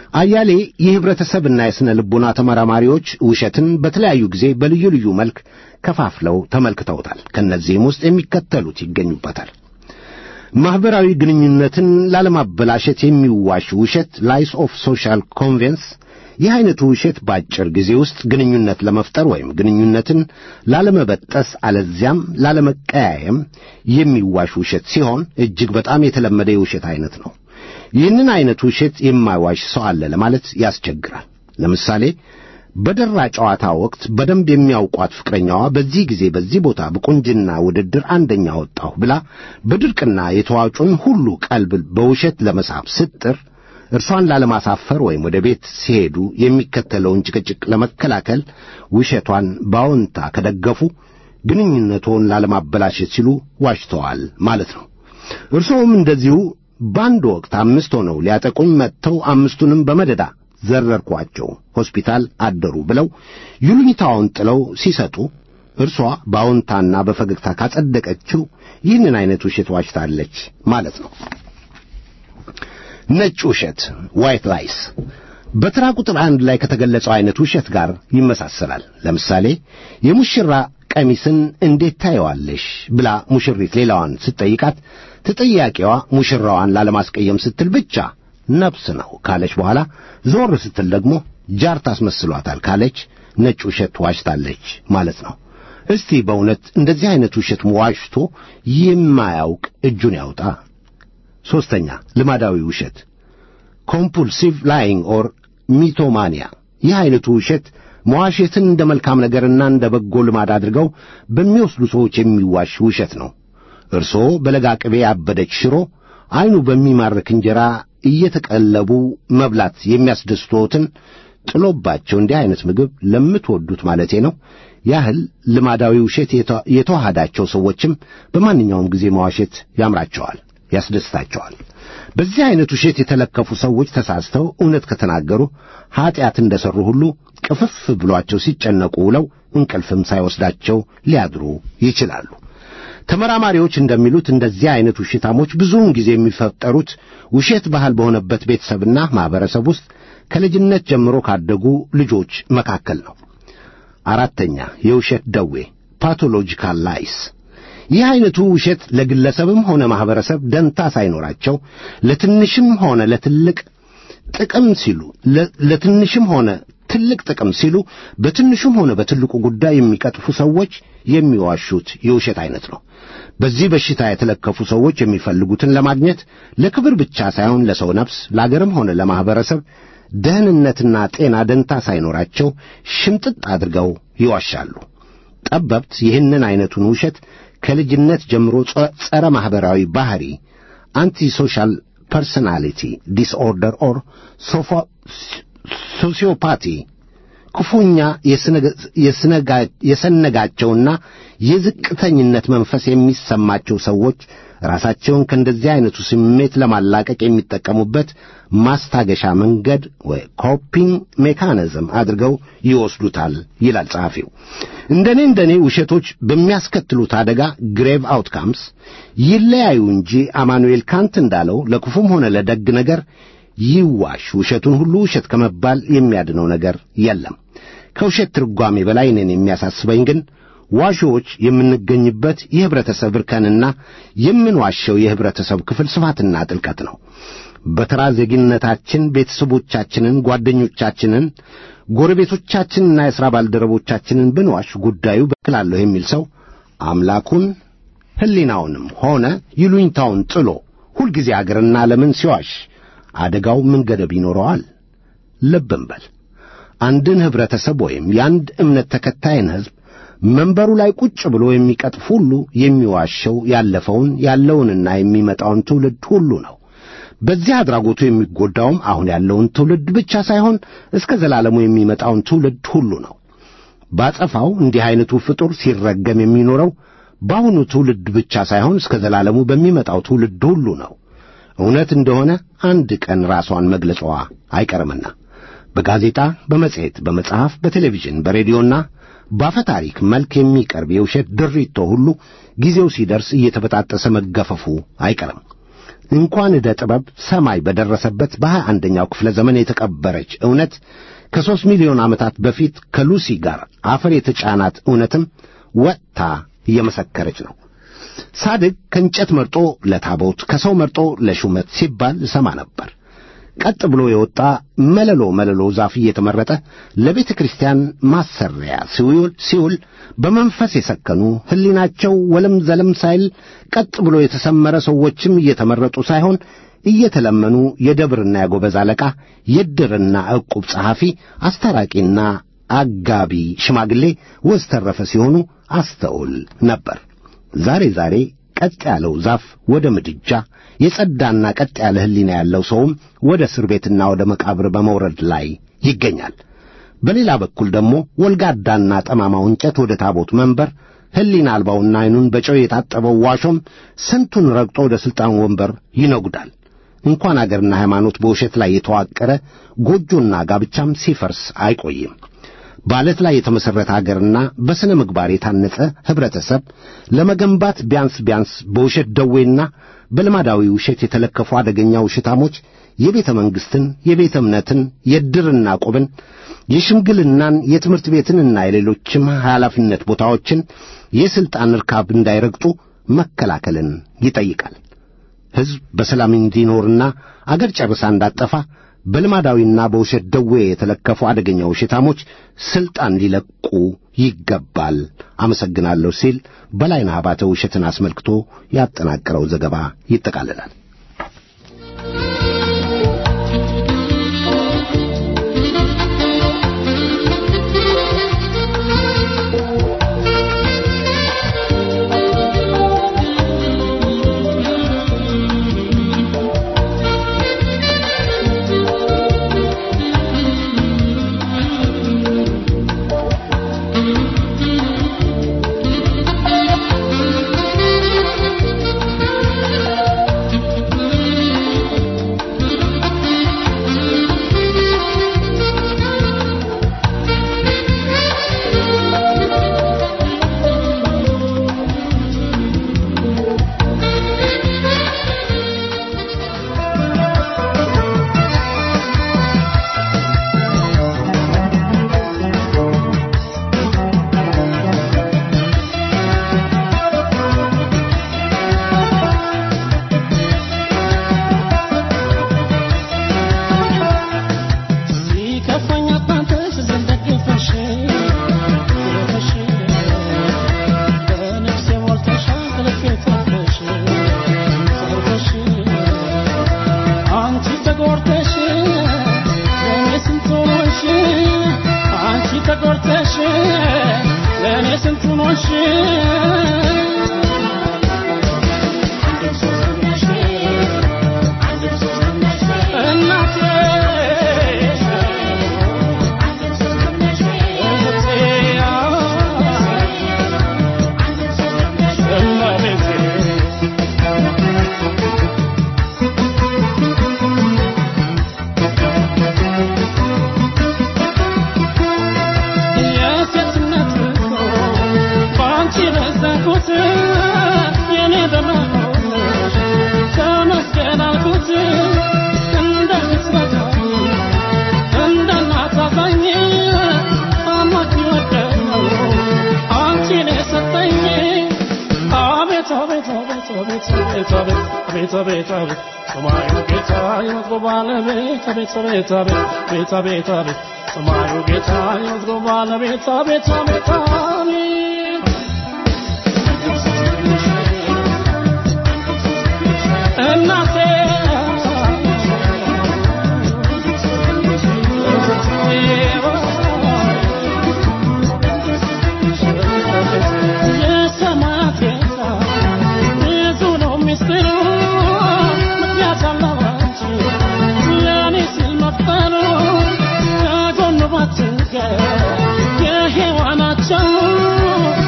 አያሌ የህብረተሰብና የሥነ ልቦና ተመራማሪዎች ውሸትን በተለያዩ ጊዜ በልዩ ልዩ መልክ ከፋፍለው ተመልክተውታል። ከእነዚህም ውስጥ የሚከተሉት ይገኙበታል። ማኅበራዊ ግንኙነትን ላለማበላሸት የሚዋሽ ውሸት ላይስ ኦፍ ሶሻል ኮንቬንስ። ይህ አይነቱ ውሸት በአጭር ጊዜ ውስጥ ግንኙነት ለመፍጠር ወይም ግንኙነትን ላለመበጠስ አለዚያም ላለመቀያየም የሚዋሽ ውሸት ሲሆን እጅግ በጣም የተለመደ የውሸት አይነት ነው። ይህንን አይነት ውሸት የማይዋሽ ሰው አለ ለማለት ያስቸግራል። ለምሳሌ በደራ ጨዋታ ወቅት በደንብ የሚያውቋት ፍቅረኛዋ በዚህ ጊዜ በዚህ ቦታ በቁንጅና ውድድር አንደኛ ወጣሁ ብላ በድርቅና የተዋጩን ሁሉ ቀልብ በውሸት ለመሳብ ስትጥር እርሷን ላለማሳፈር ወይም ወደ ቤት ሲሄዱ የሚከተለውን ጭቅጭቅ ለመከላከል ውሸቷን በአዎንታ ከደገፉ ግንኙነቶን ላለማበላሸት ሲሉ ዋሽተዋል ማለት ነው። እርስዎም እንደዚሁ በአንድ ወቅት አምስት ሆነው ሊያጠቁኝ መጥተው አምስቱንም በመደዳ ዘረርኳቸው፣ ሆስፒታል አደሩ ብለው ይሉኝታውን ጥለው ሲሰጡ እርሷ በአዎንታና በፈገግታ ካጸደቀችው ይህንን አይነት ውሸት ዋሽታለች ማለት ነው። ነጭ ውሸት ዋይት ላይስ በተራ ቁጥር አንድ ላይ ከተገለጸው አይነት ውሸት ጋር ይመሳሰላል። ለምሳሌ የሙሽራ ቀሚስን እንዴት ታየዋለሽ ብላ ሙሽሪት ሌላዋን ስትጠይቃት ተጠያቂዋ ሙሽራዋን ላለማስቀየም ስትል ብቻ ነፍስ ነው ካለች በኋላ ዞር ስትል ደግሞ ጃር ታስመስሏታል ካለች ነጭ ውሸት ዋሽታለች ማለት ነው። እስቲ በእውነት እንደዚህ አይነት ውሸት ዋሽቶ የማያውቅ እጁን ያውጣ። ሦስተኛ ልማዳዊ ውሸት ኮምፑልሲቭ ላይንግ ኦር ሚቶማኒያ። ይህ አይነቱ ውሸት መዋሸትን እንደ መልካም ነገርና እንደ በጎ ልማድ አድርገው በሚወስዱ ሰዎች የሚዋሽ ውሸት ነው። እርስዎ በለጋ ቅቤ ያበደች ሽሮ፣ ዐይኑ በሚማርክ እንጀራ እየተቀለቡ መብላት የሚያስደስትዎትን ጥሎባቸው እንዲህ አይነት ምግብ ለምትወዱት ማለቴ ነው ያህል ልማዳዊ ውሸት የተዋሃዳቸው ሰዎችም በማንኛውም ጊዜ መዋሸት ያምራቸዋል፣ ያስደስታቸዋል። በዚህ አይነት ውሸት የተለከፉ ሰዎች ተሳስተው እውነት ከተናገሩ ኀጢአት እንደ ሠሩ ሁሉ ቅፍፍ ብሏቸው ሲጨነቁ ውለው እንቅልፍም ሳይወስዳቸው ሊያድሩ ይችላሉ። ተመራማሪዎች እንደሚሉት እንደዚህ አይነት ውሸታሞች ብዙውን ጊዜ የሚፈጠሩት ውሸት ባህል በሆነበት ቤተሰብና ማኅበረሰብ ውስጥ ከልጅነት ጀምሮ ካደጉ ልጆች መካከል ነው። አራተኛ የውሸት ደዌ ፓቶሎጂካል ላይስ። ይህ አይነቱ ውሸት ለግለሰብም ሆነ ማኅበረሰብ ደንታ ሳይኖራቸው ለትንሽም ሆነ ለትልቅ ጥቅም ሲሉ ለትንሽም ሆነ ትልቅ ጥቅም ሲሉ በትንሹም ሆነ በትልቁ ጉዳይ የሚቀጥፉ ሰዎች የሚዋሹት የውሸት አይነት ነው። በዚህ በሽታ የተለከፉ ሰዎች የሚፈልጉትን ለማግኘት ለክብር ብቻ ሳይሆን ለሰው ነፍስ፣ ለአገርም ሆነ ለማኅበረሰብ ደህንነትና ጤና ደንታ ሳይኖራቸው ሽምጥጥ አድርገው ይዋሻሉ። ጠበብት ይህንን አይነቱን ውሸት ከልጅነት ጀምሮ ጸረ ማኅበራዊ ባሕሪ አንቲ ሶሻል ፐርሶናሊቲ ዲስኦርደር ኦር ሶሲዮፓቲ ክፉኛ የሰነጋቸውና የዝቅተኝነት መንፈስ የሚሰማቸው ሰዎች ራሳቸውን ከእንደዚህ አይነቱ ስሜት ለማላቀቅ የሚጠቀሙበት ማስታገሻ መንገድ ወይ ኮፒንግ ሜካኒዝም አድርገው ይወስዱታል ይላል ጸሐፊው። እንደኔ እንደኔ ውሸቶች በሚያስከትሉት አደጋ ግሬቭ አውትካምስ ይለያዩ እንጂ አማኑኤል ካንት እንዳለው ለክፉም ሆነ ለደግ ነገር ይዋሽ ውሸቱን ሁሉ ውሸት ከመባል የሚያድነው ነገር የለም። ከውሸት ትርጓሜ በላይ እኔን የሚያሳስበኝ ግን ዋሾዎች የምንገኝበት የኅብረተሰብ እርከንና የምንዋሸው የኅብረተሰብ ክፍል ስፋትና ጥልቀት ነው። በተራ ዜግነታችን ቤተሰቦቻችንን፣ ጓደኞቻችንን፣ ጎረቤቶቻችንና የሥራ ባልደረቦቻችንን ብንዋሽ ጉዳዩ በክላለሁ የሚል ሰው አምላኩን ሕሊናውንም ሆነ ይሉኝታውን ጥሎ ሁልጊዜ አገርና ዓለምን ሲዋሽ አደጋው ምን ገደብ ይኖረዋል? ልብ እንበል። አንድን ኅብረተሰብ ወይም የአንድ እምነት ተከታይን ሕዝብ መንበሩ ላይ ቁጭ ብሎ የሚቀጥፍ ሁሉ የሚዋሸው ያለፈውን ያለውንና የሚመጣውን ትውልድ ሁሉ ነው። በዚህ አድራጎቱ የሚጎዳውም አሁን ያለውን ትውልድ ብቻ ሳይሆን እስከ ዘላለሙ የሚመጣውን ትውልድ ሁሉ ነው። ባጸፋው እንዲህ ዐይነቱ ፍጡር ሲረገም የሚኖረው በአሁኑ ትውልድ ብቻ ሳይሆን እስከ ዘላለሙ በሚመጣው ትውልድ ሁሉ ነው። እውነት እንደሆነ አንድ ቀን ራሷን መግለጿ አይቀርምና በጋዜጣ፣ በመጽሔት፣ በመጽሐፍ፣ በቴሌቪዥን፣ በሬዲዮና በአፈ ታሪክ መልክ የሚቀርብ የውሸት ድሪቶ ሁሉ ጊዜው ሲደርስ እየተበጣጠሰ መገፈፉ አይቀርም። እንኳን ዕደ ጥበብ ሰማይ በደረሰበት በሀያ አንደኛው ክፍለ ዘመን የተቀበረች እውነት ከሦስት ሚሊዮን ዓመታት በፊት ከሉሲ ጋር አፈር የተጫናት እውነትም ወጥታ እየመሰከረች ነው። ሳድግ ከእንጨት መርጦ ለታቦት ከሰው መርጦ ለሹመት ሲባል እሰማ ነበር። ቀጥ ብሎ የወጣ መለሎ መለሎ ዛፍ እየተመረጠ ለቤተ ክርስቲያን ማሰሪያ ሲውል ሲውል በመንፈስ የሰከኑ ሕሊናቸው ወለም ዘለም ሳይል ቀጥ ብሎ የተሰመረ ሰዎችም እየተመረጡ ሳይሆን እየተለመኑ የደብርና የጎበዝ አለቃ የድርና ዕቁብ ጸሐፊ አስታራቂና አጋቢ ሽማግሌ ወዝተረፈ ሲሆኑ አስተውል ነበር። ዛሬ ዛሬ ቀጥ ያለው ዛፍ ወደ ምድጃ የጸዳና ቀጥ ያለ ሕሊና ያለው ሰውም ወደ እስር ቤትና ወደ መቃብር በመውረድ ላይ ይገኛል። በሌላ በኩል ደግሞ ወልጋዳና ጠማማው እንጨት ወደ ታቦት መንበር፣ ሕሊና አልባውና ዓይኑን በጨው የታጠበው ዋሾም ስንቱን ረግጦ ወደ ሥልጣን ወንበር ይነጉዳል። እንኳን አገርና ሃይማኖት በውሸት ላይ የተዋቀረ ጎጆና ጋብቻም ሲፈርስ አይቆይም። በዓለት ላይ የተመሠረተ አገርና በሥነ ምግባር የታነጸ ኅብረተሰብ ለመገንባት ቢያንስ ቢያንስ በውሸት ደዌና በልማዳዊ ውሸት የተለከፉ አደገኛ ውሸታሞች የቤተ መንግሥትን፣ የቤተ እምነትን፣ የድርና ቁብን፣ የሽምግልናን፣ የትምህርት ቤትንና የሌሎችም ኃላፊነት ቦታዎችን የሥልጣን ርካብ እንዳይረግጡ መከላከልን ይጠይቃል። ሕዝብ በሰላም እንዲኖርና አገር ጨርሳ እንዳጠፋ በልማዳዊና በውሸት ደዌ የተለከፉ አደገኛ ውሸታሞች ሥልጣን ሊለቁ ይገባል። አመሰግናለሁ ሲል በላይነህ አባተ ውሸትን አስመልክቶ ያጠናቀረው ዘገባ ይጠቃልላል።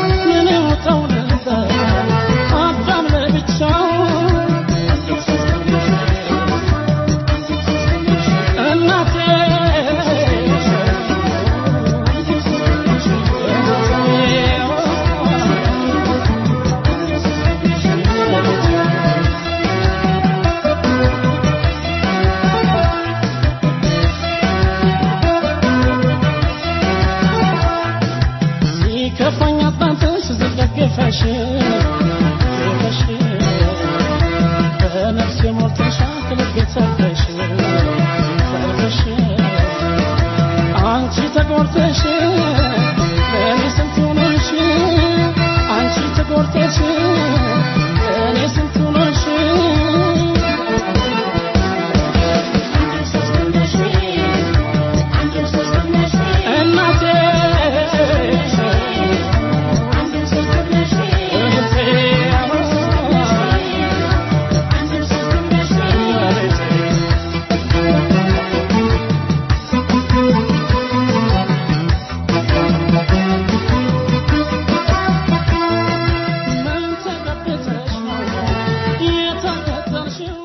የሔዋናቸው ምን ውጠው ነበር አዳም ለብቻው ተጎርተሽ እኔ ስንቱን ሆንሽ አንቺ ተጎርተሽ እኔ ስንቱን ሆንሽ እናቴ ምን ተቀብተሽ ነው የተከተልሽው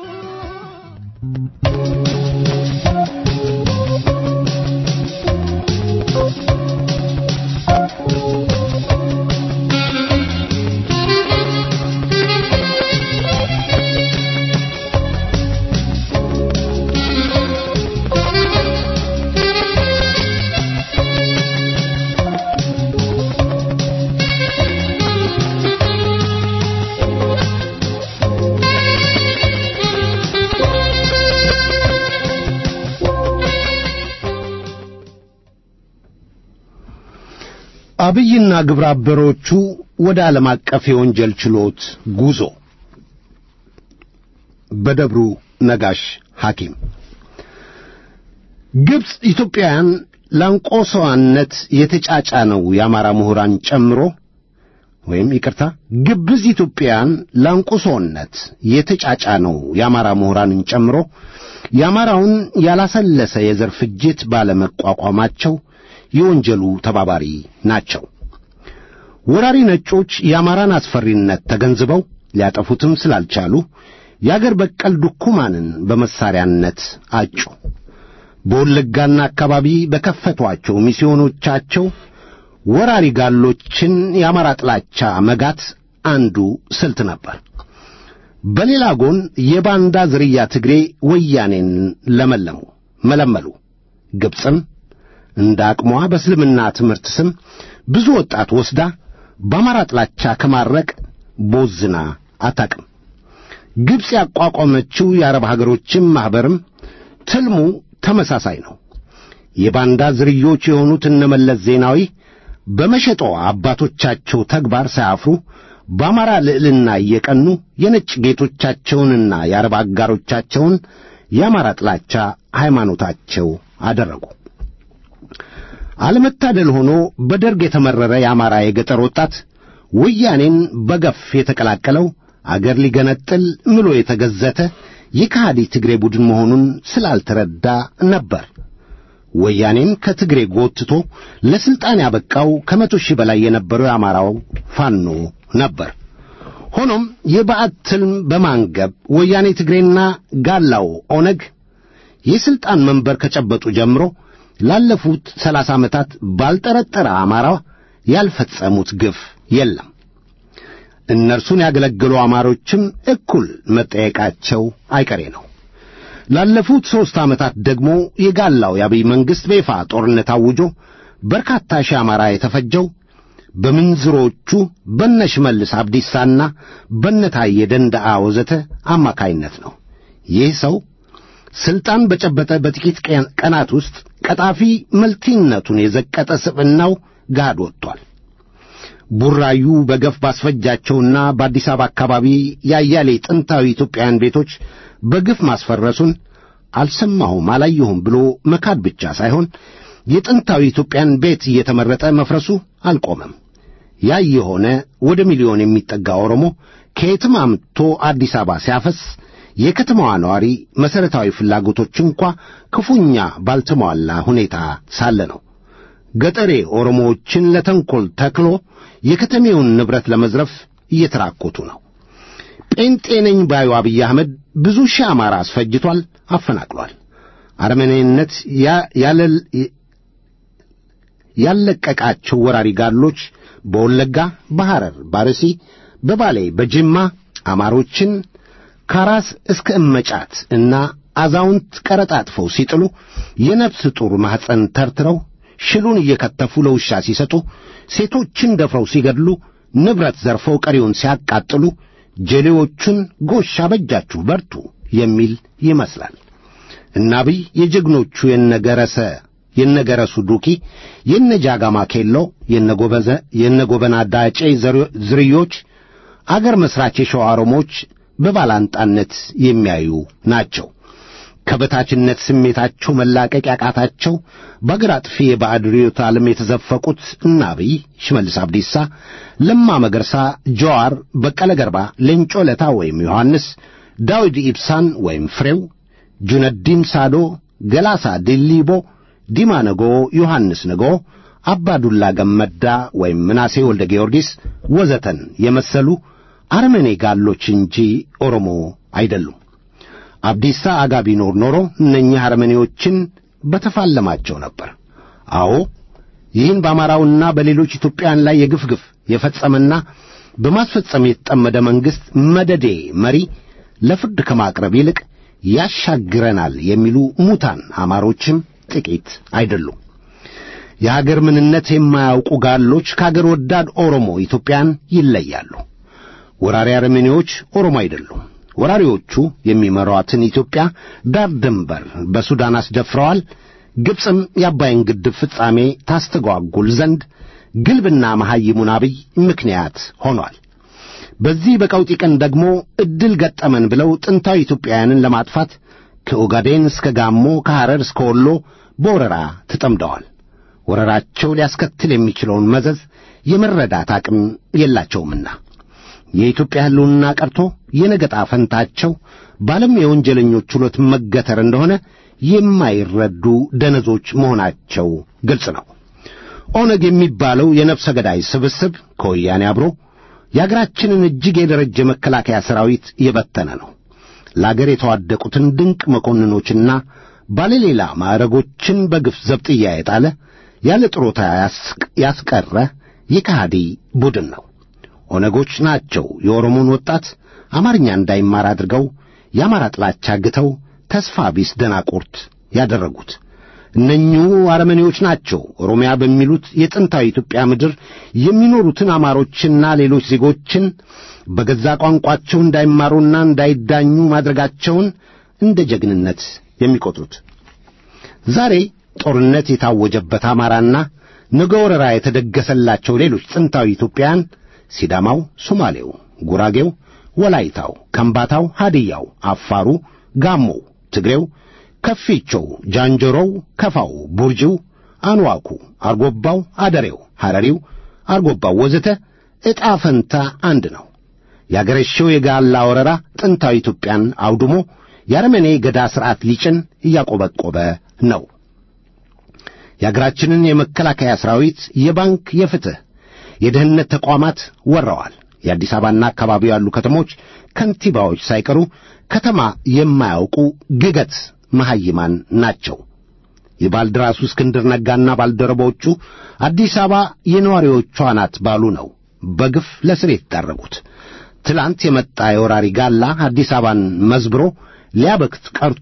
አብይና ግብረ አበሮቹ ወደ ዓለም አቀፍ የወንጀል ችሎት ጉዞ በደብሩ ነጋሽ ሐኪም ግብፅ ኢትዮጵያውያን ላንቆሰዋነት የተጫጫነው የአማራ ምሁራን ጨምሮ ወይም ይቅርታ ግብዝ ኢትዮጵያውያን ላንቁሶነት የተጫጫነው የአማራ ምሁራንን ጨምሮ የአማራውን ያላሰለሰ የዘር ፍጅት ባለመቋቋማቸው የወንጀሉ ተባባሪ ናቸው። ወራሪ ነጮች የአማራን አስፈሪነት ተገንዝበው ሊያጠፉትም ስላልቻሉ የአገር በቀል ድኩማንን በመሳሪያነት አጩ። በወለጋና አካባቢ በከፈቷቸው ሚስዮኖቻቸው ወራሪ ጋሎችን የአማራ ጥላቻ መጋት አንዱ ስልት ነበር። በሌላ ጎን የባንዳ ዝርያ ትግሬ ወያኔን ለመለሙ መለመሉ። ግብፅም እንደ አቅሟ በእስልምና ትምህርት ስም ብዙ ወጣት ወስዳ በአማራ ጥላቻ ከማረቅ ቦዝና አታቅም። ግብፅ ያቋቋመችው የአረብ ሀገሮችም ማኅበርም ትልሙ ተመሳሳይ ነው። የባንዳ ዝርዮች የሆኑት እነመለስ ዜናዊ በመሸጠው አባቶቻቸው ተግባር ሳያፍሩ በአማራ ልዕልና እየቀኑ የነጭ ጌቶቻቸውንና የአረብ አጋሮቻቸውን የአማራ ጥላቻ ሃይማኖታቸው አደረጉ። አለመታደል ሆኖ በደርግ የተመረረ የአማራ የገጠር ወጣት ወያኔን በገፍ የተቀላቀለው አገር ሊገነጥል ምሎ የተገዘተ የከሃዲ ትግሬ ቡድን መሆኑን ስላልተረዳ ነበር። ወያኔን ከትግሬ ጎትቶ ለስልጣን ያበቃው ከመቶ ሺህ በላይ የነበረው የአማራው ፋኖ ነበር። ሆኖም የባዕድ ትልም በማንገብ ወያኔ ትግሬና ጋላው ኦነግ የስልጣን መንበር ከጨበጡ ጀምሮ ላለፉት ሰላሳ ዓመታት ባልጠረጠረ አማራ ያልፈጸሙት ግፍ የለም። እነርሱን ያገለገሉ አማሮችም እኩል መጠየቃቸው አይቀሬ ነው። ላለፉት ሦስት ዓመታት ደግሞ የጋላው የአብይ መንግሥት በይፋ ጦርነት አውጆ በርካታ ሺህ አማራ የተፈጀው በምንዝሮቹ በነ ሽመልስ አብዲሳና በነታየ ደንደዓ ወዘተ አማካይነት ነው። ይህ ሰው ሥልጣን በጨበጠ በጥቂት ቀናት ውስጥ ቀጣፊ መልቲነቱን የዘቀጠ ስብዕናው ጋድ ወጥቷል። ቡራዩ በገፍ ባስፈጃቸውና በአዲስ አበባ አካባቢ ያያሌ ጥንታዊ ኢትዮጵያውያን ቤቶች በግፍ ማስፈረሱን አልሰማሁም አላየሁም ብሎ መካድ ብቻ ሳይሆን የጥንታዊ ኢትዮጵያን ቤት እየተመረጠ መፍረሱ አልቆመም። ያ የሆነ ወደ ሚሊዮን የሚጠጋ ኦሮሞ ከየትም አምጥቶ አዲስ አበባ ሲያፈስ የከተማዋ ነዋሪ መሠረታዊ ፍላጎቶች እንኳ ክፉኛ ባልተሟላ ሁኔታ ሳለ ነው። ገጠሬ ኦሮሞዎችን ለተንኰል ተክሎ የከተሜውን ንብረት ለመዝረፍ እየተራኮቱ ነው። ጴንጤ ነኝ ባዩ አብይ አህመድ ብዙ ሺህ አማራ አስፈጅቷል፣ አፈናቅሏል። አረመኔነት ያለቀቃቸው ወራሪ ጋሎች በወለጋ፣ በሐረር፣ ባርሲ፣ በባሌ፣ በጅማ አማሮችን ከራስ እስከ እመጫት እና አዛውንት ቀረጣጥፈው ሲጥሉ የነፍስ ጡር ማኅፀን ተርትረው ሽሉን እየከተፉ ለውሻ ሲሰጡ ሴቶችን ደፍረው ሲገድሉ ንብረት ዘርፈው ቀሪውን ሲያቃጥሉ ጀሌዎቹን ጎሽ አበጃችሁ በርቱ የሚል ይመስላል። እና አብይ የጀግኖቹ የነገረሰ የነገረሱ ዱኪ፣ የነጃጋማ ኬሎ፣ የነጎበዘ የነጎበና ዳጬ ዘር- ዝርዮች አገር መስራች የሸዋ ኦሮሞዎች በባላንጣነት የሚያዩ ናቸው። ከበታችነት ስሜታቸው መላቀቅ ያቃታቸው በአገር አጥፊ የባዕድ ርዕዮተ ዓለም የተዘፈቁት እነ አብይ፣ ሽመልስ አብዲሳ፣ ለማ መገርሳ፣ ጀዋር፣ በቀለ ገርባ፣ ሌንጮ ለታ ወይም ዮሐንስ፣ ዳዊድ ኢብሳን ወይም ፍሬው፣ ጁነዲን ሳዶ፣ ገላሳ ዲሊቦ፣ ዲማ ነጎ፣ ዮሐንስ ነጎ፣ አባዱላ ገመዳ ወይም ምናሴ ወልደ ጊዮርጊስ ወዘተን የመሰሉ አርመኔ ጋሎች እንጂ ኦሮሞ አይደሉም። አብዲሳ አጋ ቢኖር ኖሮ እነኚህ አርመኔዎችን በተፋለማቸው ነበር። አዎ ይህን በአማራውና በሌሎች ኢትዮጵያውያን ላይ የግፍ ግፍ የፈጸመና በማስፈጸም የተጠመደ መንግሥት መደዴ መሪ ለፍርድ ከማቅረብ ይልቅ ያሻግረናል የሚሉ ሙታን አማሮችም ጥቂት አይደሉም። የሀገር ምንነት የማያውቁ ጋሎች ከአገር ወዳድ ኦሮሞ ኢትዮጵያን ይለያሉ። ወራሪ አርሜኒዎች ኦሮሞ አይደሉም። ወራሪዎቹ የሚመሯትን ኢትዮጵያ ዳር ድንበር በሱዳን አስደፍረዋል። ግብፅም የአባይን ግድብ ፍጻሜ ታስተጓጉል ዘንድ ግልብና መሐይሙን አብይ ምክንያት ሆኗል። በዚህ በቀውጢ ቀን ደግሞ ዕድል ገጠመን ብለው ጥንታዊ ኢትዮጵያውያንን ለማጥፋት ከኦጋዴን እስከ ጋሞ ከሐረር እስከ ወሎ በወረራ ተጠምደዋል። ወረራቸው ሊያስከትል የሚችለውን መዘዝ የመረዳት አቅም የላቸውምና የኢትዮጵያ ሕልውና ቀርቶ የነገጣ ፈንታቸው በዓለም የወንጀለኞች ችሎት መገተር እንደሆነ የማይረዱ ደነዞች መሆናቸው ግልጽ ነው። ኦነግ የሚባለው የነፍሰ ገዳይ ስብስብ ከወያኔ አብሮ የአገራችንን እጅግ የደረጀ መከላከያ ሠራዊት የበተነ ነው። ለአገር የተዋደቁትን ድንቅ መኮንኖችና ባለሌላ ማዕረጎችን በግፍ ዘብጥያ የጣለ ያለ ጥሮታ ያስቅ- ያስቀረ የከሃዲ ቡድን ነው። ኦነጎች ናቸው የኦሮሞን ወጣት አማርኛ እንዳይማር አድርገው የአማራ ጥላቻ ግተው ተስፋ ቢስ ደናቁርት ያደረጉት። እነኚሁ አረመኔዎች ናቸው ኦሮሚያ በሚሉት የጥንታዊ ኢትዮጵያ ምድር የሚኖሩትን አማሮችና ሌሎች ዜጎችን በገዛ ቋንቋቸው እንዳይማሩና እንዳይዳኙ ማድረጋቸውን እንደ ጀግንነት የሚቆጥሩት። ዛሬ ጦርነት የታወጀበት አማራና ነገ ወረራ የተደገሰላቸው ሌሎች ጥንታዊ ኢትዮጵያውያን ሲዳማው፣ ሶማሌው፣ ጉራጌው፣ ወላይታው፣ ከምባታው፣ ሃድያው፣ አፋሩ፣ ጋሞው፣ ትግሬው፣ ከፊቾው፣ ጃንጀሮው፣ ከፋው፣ ቡርጂው፣ አንዋኩ፣ አርጎባው፣ አደሬው፣ ሐረሪው፣ አርጎባው ወዘተ ዕጣ ፈንታ አንድ ነው። ያገረሸው የጋላ ወረራ ጥንታዊ ኢትዮጵያን አውድሞ የአረመኔ ገዳ ሥርዓት ሊጭን እያቆበቆበ ነው። የአገራችንን የመከላከያ ሠራዊት፣ የባንክ፣ የፍትሕ፣ የደህንነት ተቋማት ወረዋል። የአዲስ አበባና አካባቢው ያሉ ከተሞች ከንቲባዎች ሳይቀሩ ከተማ የማያውቁ ግገት መሐይማን ናቸው። የባልደራሱ እስክንድር ነጋና ባልደረቦቹ አዲስ አበባ የነዋሪዎቿ ናት ባሉ ነው በግፍ ለስር የተዳረጉት። ትላንት የመጣ የወራሪ ጋላ አዲስ አበባን መዝብሮ ሊያበክት ቀርቶ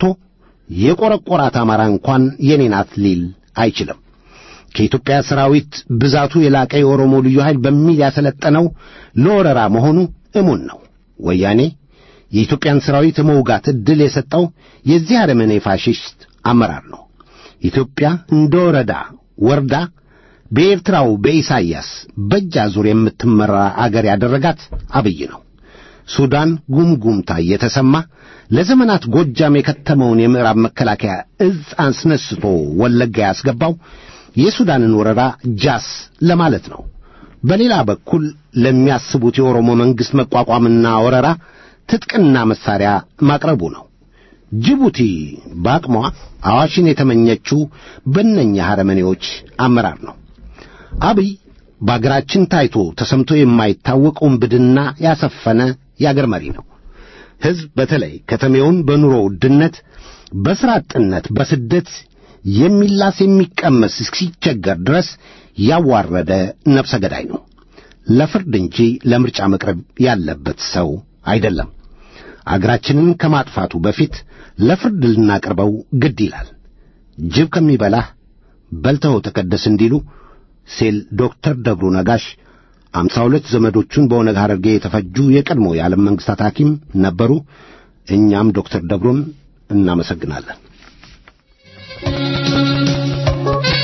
የቈረቈራት አማራ እንኳን የኔ ናት ሊል አይችልም። ከኢትዮጵያ ሰራዊት ብዛቱ የላቀ የኦሮሞ ልዩ ኃይል በሚል ያሰለጠነው ለወረራ መሆኑ እሙን ነው። ወያኔ የኢትዮጵያን ሰራዊት የመውጋት ዕድል የሰጠው የዚህ አረመኔ ፋሽስት አመራር ነው። ኢትዮጵያ እንደ ወረዳ ወርዳ በኤርትራው በኢሳይያስ በእጅ አዙር የምትመራ አገር ያደረጋት አብይ ነው። ሱዳን ጉምጉምታ እየተሰማ ለዘመናት ጎጃም የከተመውን የምዕራብ መከላከያ እዝ አስነስቶ ወለጋ ያስገባው የሱዳንን ወረራ ጃስ ለማለት ነው። በሌላ በኩል ለሚያስቡት የኦሮሞ መንግሥት መቋቋምና ወረራ ትጥቅና መሳሪያ ማቅረቡ ነው። ጅቡቲ በአቅሟ አዋሽን የተመኘችው በእነኛ አረመኔዎች አመራር ነው። አብይ በአገራችን ታይቶ ተሰምቶ የማይታወቅ ውንብድና ያሰፈነ የአገር መሪ ነው። ሕዝብ በተለይ ከተሜውን በኑሮ ውድነት፣ በሥራ አጥነት፣ በስደት የሚላስ የሚቀመስ እስኪቸገር ድረስ ያዋረደ ነፍሰ ገዳይ ነው። ለፍርድ እንጂ ለምርጫ መቅረብ ያለበት ሰው አይደለም። አገራችንን ከማጥፋቱ በፊት ለፍርድ ልናቀርበው ግድ ይላል። ጅብ ከሚበላህ በልተኸው ተቀደስ እንዲሉ ሲል ዶክተር ደብሩ ነጋሽ አምሳ ሁለት ዘመዶቹን በኦነግ ሐረርጌ የተፈጁ የቀድሞ የዓለም መንግሥታት ሐኪም ነበሩ። እኛም ዶክተር ደብሩን እናመሰግናለን።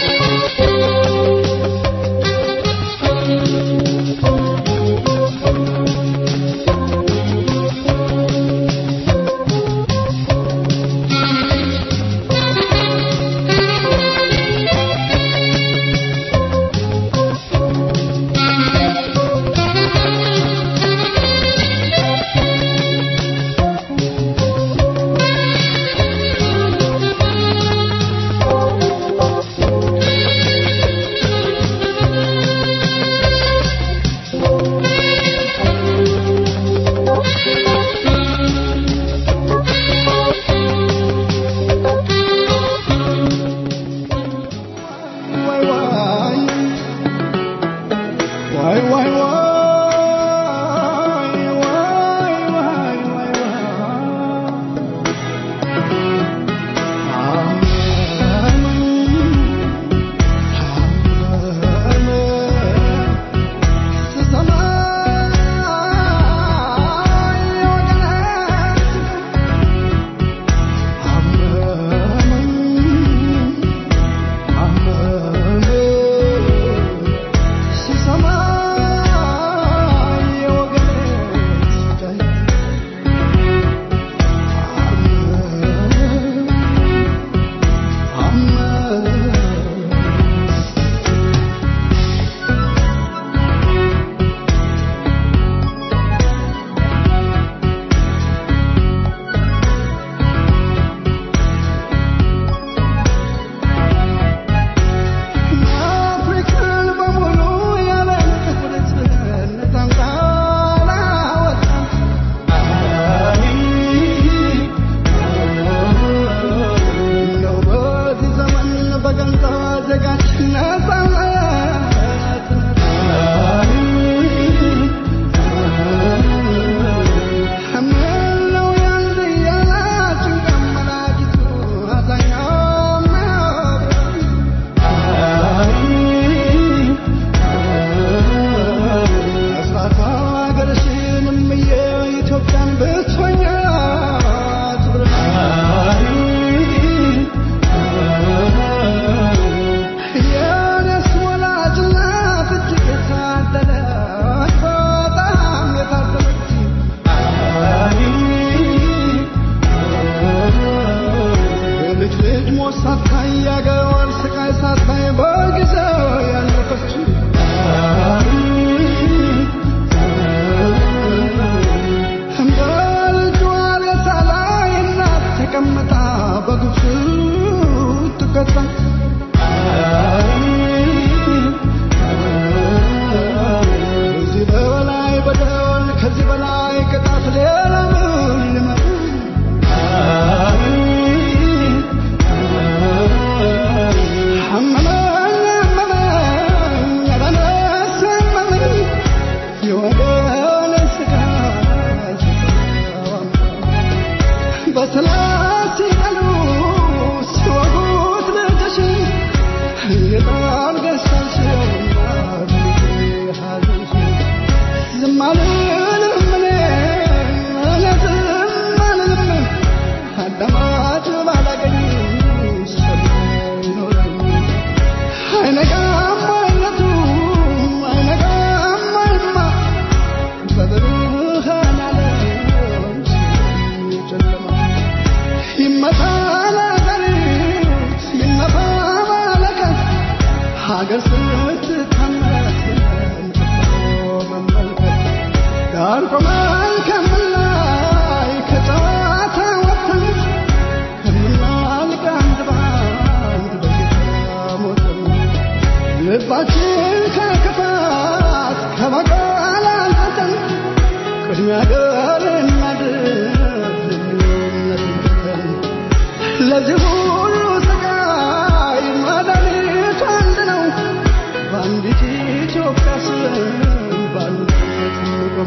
ሞት ሳታይ ያገዋል ስቃይ ሳታይ በጊዜው ያለፈችው እንደ ልጇ ሬሳ ላይ እናት ተቀምጣ በግፍ ትቀጣ ከዚህ በላይ በደል ከዚህ በላይ ቅጣት ሌላ ምን ሊመጣ አመመኝ አመመኝ ኧረ ነፍሴ አመመኝ የወገኔ ሥጋ በሰላት ሲቀሉ ሲወጉት ልጅሽን የጣል ገዝታሽው ዝም አልልም እኔ እኔ ዝም አልልም አዳማጭ ባላገኝ ሰሚ ይኖረኝ አይነጋም አይነቱ አይነጋም አይማ በብርሃን ዓለም ጨለማ ይመታ ለሀገሪት ይመታ መለከት ሀገር ስትታመስ መመልከት ዳር ቆመን ከምላይ ከጨዋታ ወጥተን ከምናልቅ አንድ ባንድ በጌታ ሞተን ልባችን ከክፋት ከበቀል አንጽተን ቅድሚያ ገር እናድር ልዩነት ትተን ለዚህ ሁሉ ስቃይ መድኃኒቱ አንድ ነው በአንዲት ኢትዮጵያ ስም በአንድነት እንቆም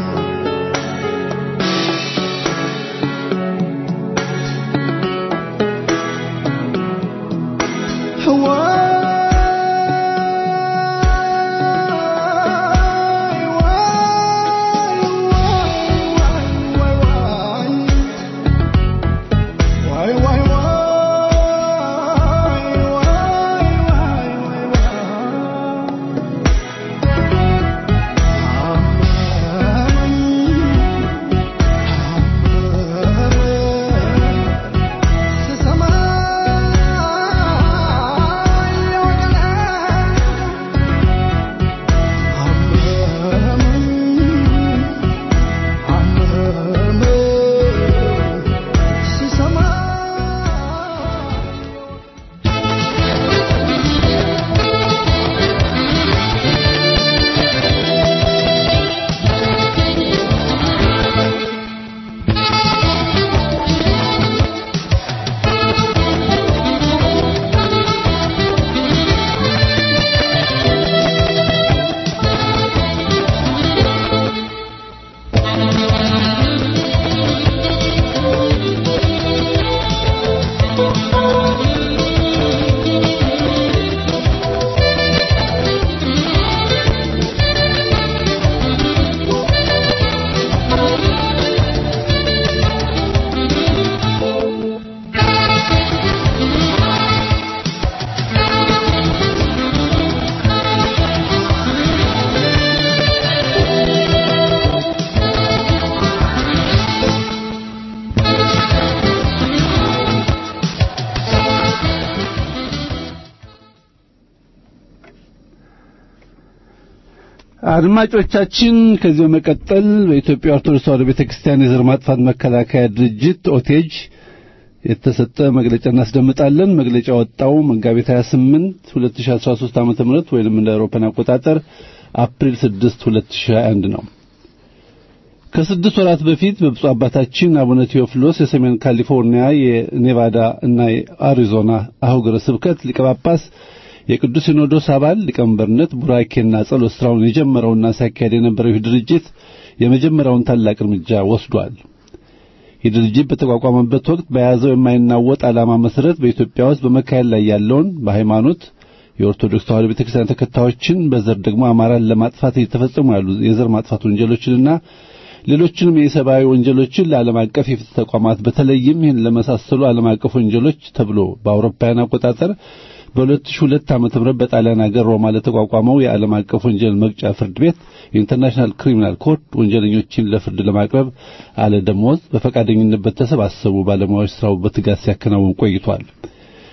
አድማጮቻችን ከዚህ በመቀጠል በኢትዮጵያ ኦርቶዶክስ ተዋሕዶ ቤተክርስቲያን የዘር ማጥፋት መከላከያ ድርጅት ኦቴጅ የተሰጠ መግለጫ እናስደምጣለን። መግለጫ ወጣው መጋቢት 28 2013 ዓመተ ምህረት ወይንም እንደ አውሮፓን አቆጣጠር አፕሪል 6 2021 ነው። ከስድስት ወራት በፊት በብፁዕ አባታችን አቡነ ቴዎፍሎስ የሰሜን ካሊፎርኒያ የኔቫዳ እና የአሪዞና አህጉረ ስብከት ሊቀ ጳጳስ የቅዱስ ሲኖዶስ አባል ሊቀመንበርነት ቡራኬና ጸሎት ስራውን የጀመረውና ሲያካሄድ የነበረው ይህ ድርጅት የመጀመሪያውን ታላቅ እርምጃ ወስዷል። ይህ ድርጅት በተቋቋመበት ወቅት በያዘው የማይናወጥ ዓላማ መሰረት በኢትዮጵያ ውስጥ በመካሄድ ላይ ያለውን በሃይማኖት የኦርቶዶክስ ተዋሕዶ ቤተክርስቲያን ተከታዮችን በዘር ደግሞ አማራን ለማጥፋት እየተፈጸሙ ያሉ የዘር ማጥፋት ወንጀሎችንና ሌሎችንም የሰብአዊ ወንጀሎችን ለዓለም አቀፍ የፍትህ ተቋማት በተለይም ይህን ለመሳሰሉ ዓለም አቀፍ ወንጀሎች ተብሎ በአውሮፓውያን አቆጣጠር በ2002 ዓመተ ምህረት በጣሊያን ሀገር ሮማ ለተቋቋመው የዓለም አቀፍ ወንጀል መቅጫ ፍርድ ቤት የኢንተርናሽናል ክሪሚናል ኮርት ወንጀለኞችን ለፍርድ ለማቅረብ አለ ደሞዝ በፈቃደኝነት በተሰባሰቡ ባለሙያዎች ስራው በትጋት ሲያከናውን ቆይቷል።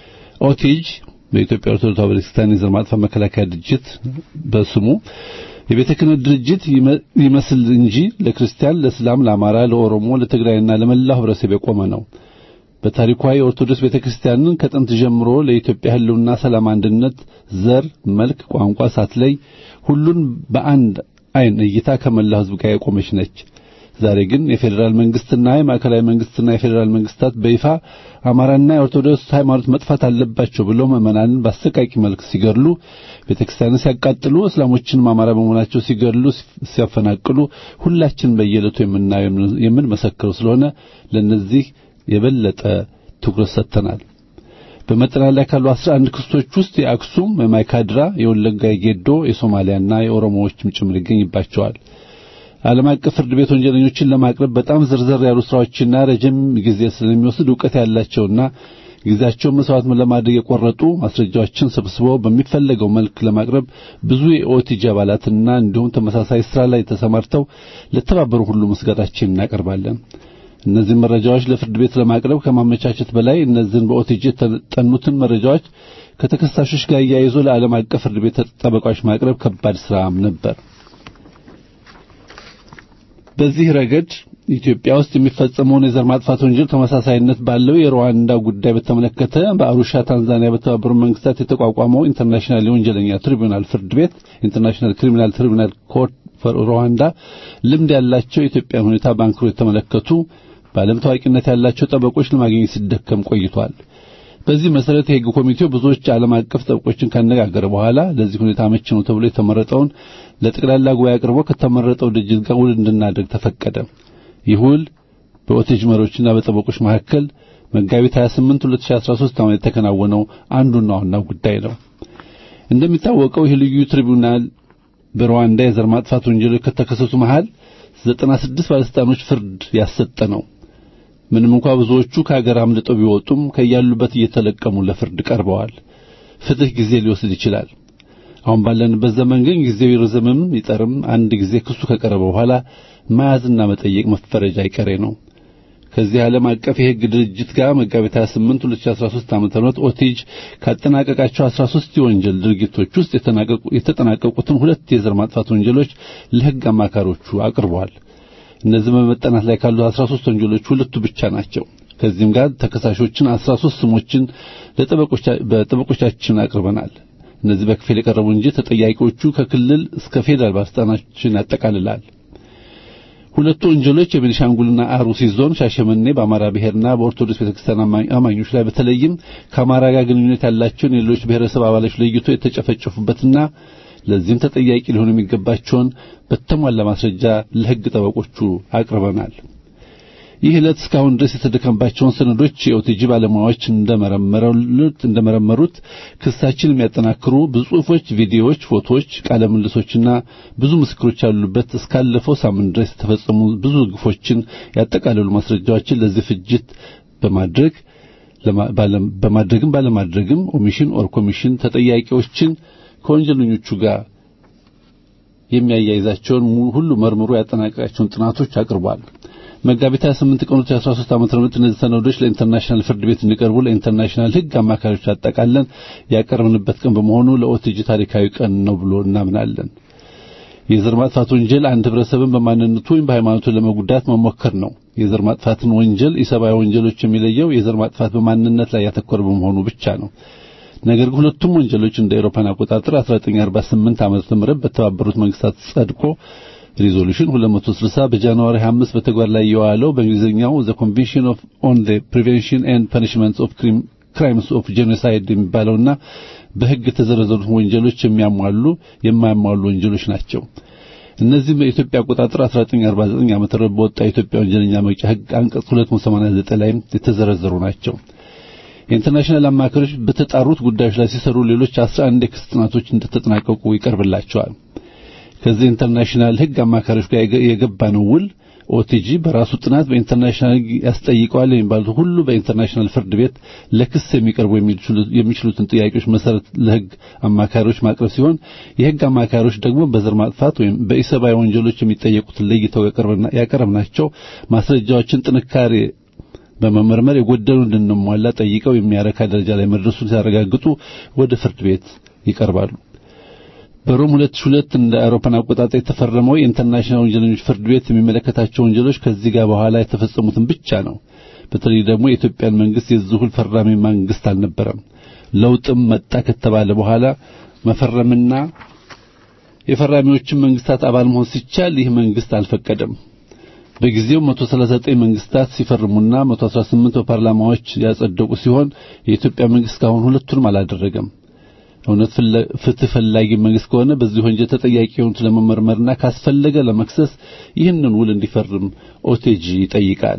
ኦቲጅ በኢትዮጵያ ኦርቶዶክስ ተዋሕዶ ቤተክርስቲያን የዘር ማጥፋት መከላከያ ድርጅት በስሙ የቤተ ክህነት ድርጅት ይመስል እንጂ ለክርስቲያን፣ ለእስላም፣ ለአማራ፣ ለኦሮሞ፣ ለትግራይና ለመላው ህብረተሰብ የቆመ ነው። በታሪኳ የኦርቶዶክስ ቤተክርስቲያንን ከጥንት ጀምሮ ለኢትዮጵያ ህልውና፣ ሰላም፣ አንድነት፣ ዘር፣ መልክ፣ ቋንቋ ሳትለይ ሁሉን በአንድ አይን እይታ ከመላው ህዝብ ጋር የቆመች ነች። ዛሬ ግን የፌዴራል መንግስትና የማዕከላዊ መንግስትና የፌዴራል መንግስታት በይፋ አማራና የኦርቶዶክስ ሃይማኖት መጥፋት አለባቸው ብለው ምዕመናንን በአሰቃቂ መልክ ሲገድሉ፣ ቤተክርስቲያንን ሲያቃጥሉ፣ እስላሞችንም አማራ በመሆናቸው ሲገድሉ፣ ሲያፈናቅሉ ሁላችን በየዕለቱ የምናየው የምንመሰክረው ስለሆነ ለነዚህ የበለጠ ትኩረት ሰጥተናል። በመጠናት ላይ ካሉ 11 ክስቶች ውስጥ የአክሱም፣ የማይካድራ፣ የወለጋ፣ የጌዶ፣ የሶማሊያና የኦሮሞዎችም ጭምር ይገኝባቸዋል። ዓለም አቀፍ ፍርድ ቤት ወንጀለኞችን ለማቅረብ በጣም ዝርዝር ያሉ ስራዎችና ረጅም ጊዜ ስለሚወስድ ዕውቀት ያላቸውና ጊዜያቸውን መስዋዕት ለማድረግ የቆረጡ ማስረጃዎችን ሰብስበው በሚፈለገው መልክ ለማቅረብ ብዙ የኦቲጂ አባላትና እንዲሁም ተመሳሳይ ስራ ላይ ተሰማርተው ለተባበሩ ሁሉ ምስጋናችንን እናቀርባለን። እነዚህን መረጃዎች ለፍርድ ቤት ለማቅረብ ከማመቻቸት በላይ እነዚህን በኦቲጂ የተጠኑትን መረጃዎች ከተከሳሾች ጋር እያይዞ ለዓለም አቀፍ ፍርድ ቤት ጠበቃዎች ማቅረብ ከባድ ስራም ነበር። በዚህ ረገድ ኢትዮጵያ ውስጥ የሚፈጸመውን የዘር ማጥፋት ወንጀል ተመሳሳይነት ባለው የሩዋንዳ ጉዳይ በተመለከተ በአሩሻ ታንዛኒያ በተባበሩት መንግስታት የተቋቋመው ኢንተርናሽናል የወንጀለኛ ትሪቡናል ፍርድ ቤት ኢንተርናሽናል ክሪሚናል ትሪቡናል ኮርት ፎር ሩዋንዳ ልምድ ያላቸው የኢትዮጵያን ሁኔታ ባንክሮ የተመለከቱ በዓለም ታዋቂነት ያላቸው ጠበቆች ለማግኘት ሲደከም ቆይቷል። በዚህ መሰረት የሕግ ኮሚቴው ብዙዎች ዓለም አቀፍ ጠበቆችን ካነጋገረ በኋላ ለዚህ ሁኔታ አመቺ ነው ተብሎ የተመረጠውን ለጠቅላላ ጉባኤ አቅርቦ ከተመረጠው ድርጅት ጋር ውል እንድናደርግ ተፈቀደ። ይህ ውል በኦቴጅ መሪዎችና በጠበቆች መካከል መጋቢት 28 2013 ዓ.ም የተከናወነው አንዱና ዋናው ጉዳይ ነው። እንደሚታወቀው ይህ ልዩ ትሪቡናል በሩዋንዳ የዘር ማጥፋት ወንጀሎች ከተከሰቱ መሃል 96 ባለስልጣኖች ፍርድ ያሰጠ ነው። ምንም እንኳ ብዙዎቹ ከሀገር አምልጠው ቢወጡም ከያሉበት እየተለቀሙ ለፍርድ ቀርበዋል። ፍትህ ጊዜ ሊወስድ ይችላል። አሁን ባለንበት ዘመን ግን ጊዜው ይረዘምም ይጠርም አንድ ጊዜ ክሱ ከቀረበ በኋላ መያዝና መጠየቅ መፈረጃ አይቀሬ ነው። ከዚህ ዓለም አቀፍ የሕግ ድርጅት ጋር መጋቢት 28 2013 ዓ.ም ኦቲጅ ካጠናቀቃቸው 13 የወንጀል ድርጊቶች ውስጥ የተጠናቀቁትን ሁለት የዘር ማጥፋት ወንጀሎች ለሕግ አማካሪዎቹ አቅርበዋል። እነዚህ በመጠናት ላይ ካሉ 13 ወንጀሎች ሁለቱ ብቻ ናቸው። ከዚህም ጋር ተከሳሾችን 13 ስሞችን በጠበቆቻችን አቅርበናል። እነዚህ በክፍል የቀረቡ እንጂ ተጠያቂዎቹ ከክልል እስከ ፌዴራል ባለስልጣናችን ያጠቃልላል። ሁለቱ ወንጀሎች የቤኒሻንጉልና አሩሲ ዞን ሻሸመኔ በአማራ ብሔርና በኦርቶዶክስ ቤተክርስቲያን አማኞች ላይ በተለይም ከአማራ ጋር ግንኙነት ያላቸውን የሌሎች ብሔረሰብ አባሎች ለይቶ የተጨፈጨፉበትና ለዚህም ተጠያቂ ሊሆኑ የሚገባቸውን በተሟላ ማስረጃ ለሕግ ጠበቆቹ አቅርበናል። ይህ ዕለት እስካሁን ድረስ የተደከመባቸውን ሰነዶች የኦቲጂ ባለሙያዎች እንደመረመሩት እንደመረመሩት ክሳችን የሚያጠናክሩ ብዙ ጽሑፎች፣ ቪዲዮዎች፣ ፎቶዎች፣ ቃለ ምልሶችና ብዙ ምስክሮች ያሉበት እስካለፈው ሳምንት ድረስ የተፈጸሙ ብዙ ግፎችን ያጠቃለሉ ማስረጃዎችን ለዚህ ፍጅት በማድረግ በማድረግም ባለማድረግም ኦሚሽን ኦር ኮሚሽን ተጠያቂዎችን ከወንጀለኞቹ ጋር የሚያያይዛቸውን ሁሉ መርምሮ ያጠናቀቃቸውን ጥናቶች አቅርቧል። መጋቢት 28 ቀን 2013 ዓ.ም እነዚህ ሰነዶች ለኢንተርናሽናል ፍርድ ቤት እንዲቀርቡ ለኢንተርናሽናል ሕግ አማካሪዎች አጠቃለን ያቀርብንበት ቀን በመሆኑ ለኦቲጂ ታሪካዊ ቀን ነው ብሎ እናምናለን። የዘር ማጥፋት ወንጀል አንድ ህብረተሰብን በማንነቱ ወይም በሃይማኖቱ ለመጉዳት መሞከር ነው። የዘር ማጥፋትን ወንጀል ኢሰብአዊ ወንጀሎች የሚለየው የዘር ማጥፋት በማንነት ላይ ያተኮረ በመሆኑ ብቻ ነው። ነገር ግን ሁለቱም ወንጀሎች እንደ አውሮፓን አቆጣጠር 1948 ዓመተ ምህረት በተባበሩት መንግስታት ጸድቆ ሪዞሉሽን 260 በጃንዋሪ 25 በተግባር ላይ የዋለው በእንግሊዝኛው ዘ ኮንቬንሽን ኦፍ ኦን ዘ ፕሪቬንሽን ኤንድ ፐኒሽመንት ኦፍ ክራይምስ ኦፍ ጄኖሳይድ የሚባለውና በህግ የተዘረዘሩት ወንጀሎች የሚያሟሉ የማያሟሉ ወንጀሎች ናቸው። እነዚህም በኢትዮጵያ አቆጣጠር 1949 ዓመተ ምህረት በወጣ የኢትዮጵያ ወንጀለኛ መቅጫ ህግ አንቀጽ 289 ላይ የተዘረዘሩ ናቸው። የኢንተርናሽናል አማካሪዎች በተጣሩት ጉዳዮች ላይ ሲሰሩ ሌሎች 11 የክስ ጥናቶች እንደተጠናቀቁ ይቀርብላቸዋል። ከዚህ ኢንተርናሽናል ህግ አማካሪዎች ጋር የገባነው ውል ኦቲጂ በራሱ ጥናት በኢንተርናሽናል ህግ ያስጠይቀዋል የሚባሉት ሁሉ በኢንተርናሽናል ፍርድ ቤት ለክስ የሚቀርቡ የሚችሉትን ጥያቄዎች መሰረት ለህግ አማካሪዎች ማቅረብ ሲሆን የህግ አማካሪዎች ደግሞ በዘር ማጥፋት ወይም በኢሰብአዊ ወንጀሎች የሚጠየቁትን ለይተው ያቀረብናቸው ማስረጃዎችን ጥንካሬ በመመርመር የጎደሉ እንድንሟላ ጠይቀው የሚያረካ ደረጃ ላይ መድረሱን ሲያረጋግጡ ወደ ፍርድ ቤት ይቀርባሉ። በሮም 2002 እንደ አውሮፓን አቆጣጠር የተፈረመው የኢንተርናሽናል ወንጀለኞች ፍርድ ቤት የሚመለከታቸው ወንጀሎች ከዚህ ጋር በኋላ የተፈጸሙትን ብቻ ነው። በተለይ ደግሞ የኢትዮጵያን መንግስት የዝሁል ፈራሚ መንግስት አልነበረም። ለውጥም መጣ ከተባለ በኋላ መፈረምና የፈራሚዎችን መንግስታት አባል መሆን ሲቻል ይህ መንግስት አልፈቀደም። በጊዜው 139 መንግስታት ሲፈርሙና 118 በፓርላማዎች ያጸደቁ ሲሆን የኢትዮጵያ መንግስት እስካሁን ሁለቱንም አላደረገም። እውነት ፍትህ ፈላጊ መንግስት ከሆነ በዚህ ወንጀል ተጠያቂ የሆኑት ለመመርመርና ካስፈለገ ለመክሰስ ይህንን ውል እንዲፈርም ኦቴጂ ይጠይቃል።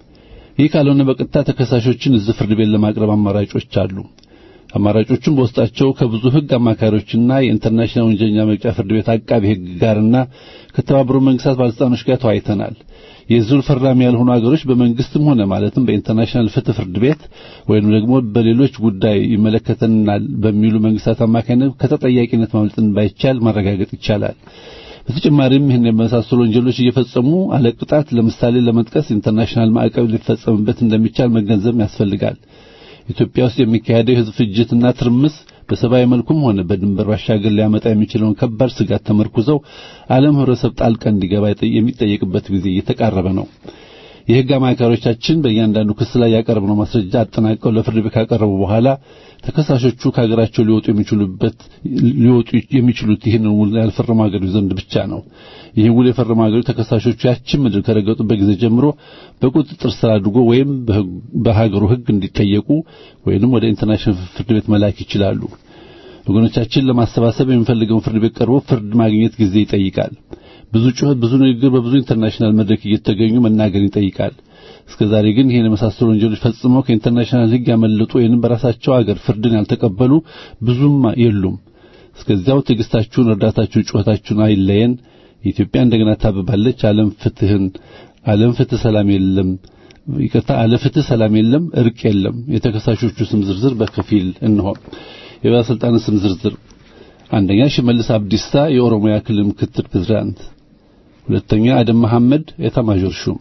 ይህ ካልሆነ በቀጥታ ተከሳሾችን እዚህ ፍርድ ቤት ለማቅረብ አማራጮች አሉ። አማራጮቹም በውስጣቸው ከብዙ ህግ አማካሪዎችና የኢንተርናሽናል ወንጀለኛ መቅጫ ፍርድ ቤት አቃቢ ህግ ጋርና ከተባበሩት መንግስታት ባለስልጣኖች ጋር ተወያይተናል። የዙል ፈራሚ ያልሆኑ ሀገሮች በመንግስትም ሆነ ማለትም በኢንተርናሽናል ፍትህ ፍርድ ቤት ወይም ደግሞ በሌሎች ጉዳይ ይመለከተናል በሚሉ መንግስታት አማካኝነት ከተጠያቂነት ማምለጥን ባይቻል ማረጋገጥ ይቻላል። በተጨማሪም ይህን የመሳሰሉ ወንጀሎች እየፈጸሙ አለቅጣት ለምሳሌ ለመጥቀስ ኢንተርናሽናል ማዕቀብ ሊፈጸምበት እንደሚቻል መገንዘብ ያስፈልጋል። ኢትዮጵያ ውስጥ የሚካሄደው የህዝብ ፍጅትና ትርምስ በሰብአዊ መልኩም ሆነ በድንበር ባሻገር ሊያመጣ የሚችለውን ከባድ ስጋት ተመርኩዘው ዓለም ህብረተሰብ ጣልቃ እንዲገባ የሚጠየቅበት ጊዜ እየተቃረበ ነው። የህግ አማካሪዎቻችን በእያንዳንዱ ክስ ላይ ያቀረብነው ማስረጃ አጠናቀው ለፍርድ ቤት ካቀረቡ በኋላ ተከሳሾቹ ከሀገራቸው ሊወጡ የሚችሉበት ሊወጡ የሚችሉት ይህንን ውል ያልፈረሙ ሀገሮች ዘንድ ብቻ ነው። ይህ ውል የፈረሙ ሀገሮች ተከሳሾቹ ያችን ምድር ከረገጡበት ጊዜ ጀምሮ በቁጥጥር ስር አድርጎ ወይም በሀገሩ ህግ እንዲጠየቁ ወይንም ወደ ኢንተርናሽናል ፍርድ ቤት መላክ ይችላሉ። ወገኖቻችን ለማሰባሰብ የሚፈልገውን ፍርድ ቤት ቀርቦ ፍርድ ማግኘት ጊዜ ይጠይቃል። ብዙ ጩኸት፣ ብዙ ንግግር በብዙ ኢንተርናሽናል መድረክ እየተገኙ መናገር ይጠይቃል። እስከዛሬ ግን ይህን የመሳሰሉ ወንጀሎች ፈጽመው ከኢንተርናሽናል ህግ ያመለጡ ወይንም በራሳቸው አገር ፍርድን ያልተቀበሉ ብዙም የሉም። እስከዚያው ትዕግስታችሁን፣ እርዳታችሁን፣ ጩኸታችሁን አይለየን። ኢትዮጵያ እንደገና ታብባለች። ዓለም ፍትህን ዓለም ፍትህ ሰላም የለም ይቅርታ፣ አለ ፍትህ ሰላም የለም፣ እርቅ የለም። የተከሳሾቹ ስም ዝርዝር በከፊል እንሆ። የባለስልጣናት ስም ዝርዝር አንደኛ ሽመልስ አብዲሳ የኦሮሚያ ክልል ምክትል ፕሬዝዳንት፣ ሁለተኛ አደም መሐመድ ኤታማዦር ሹም፣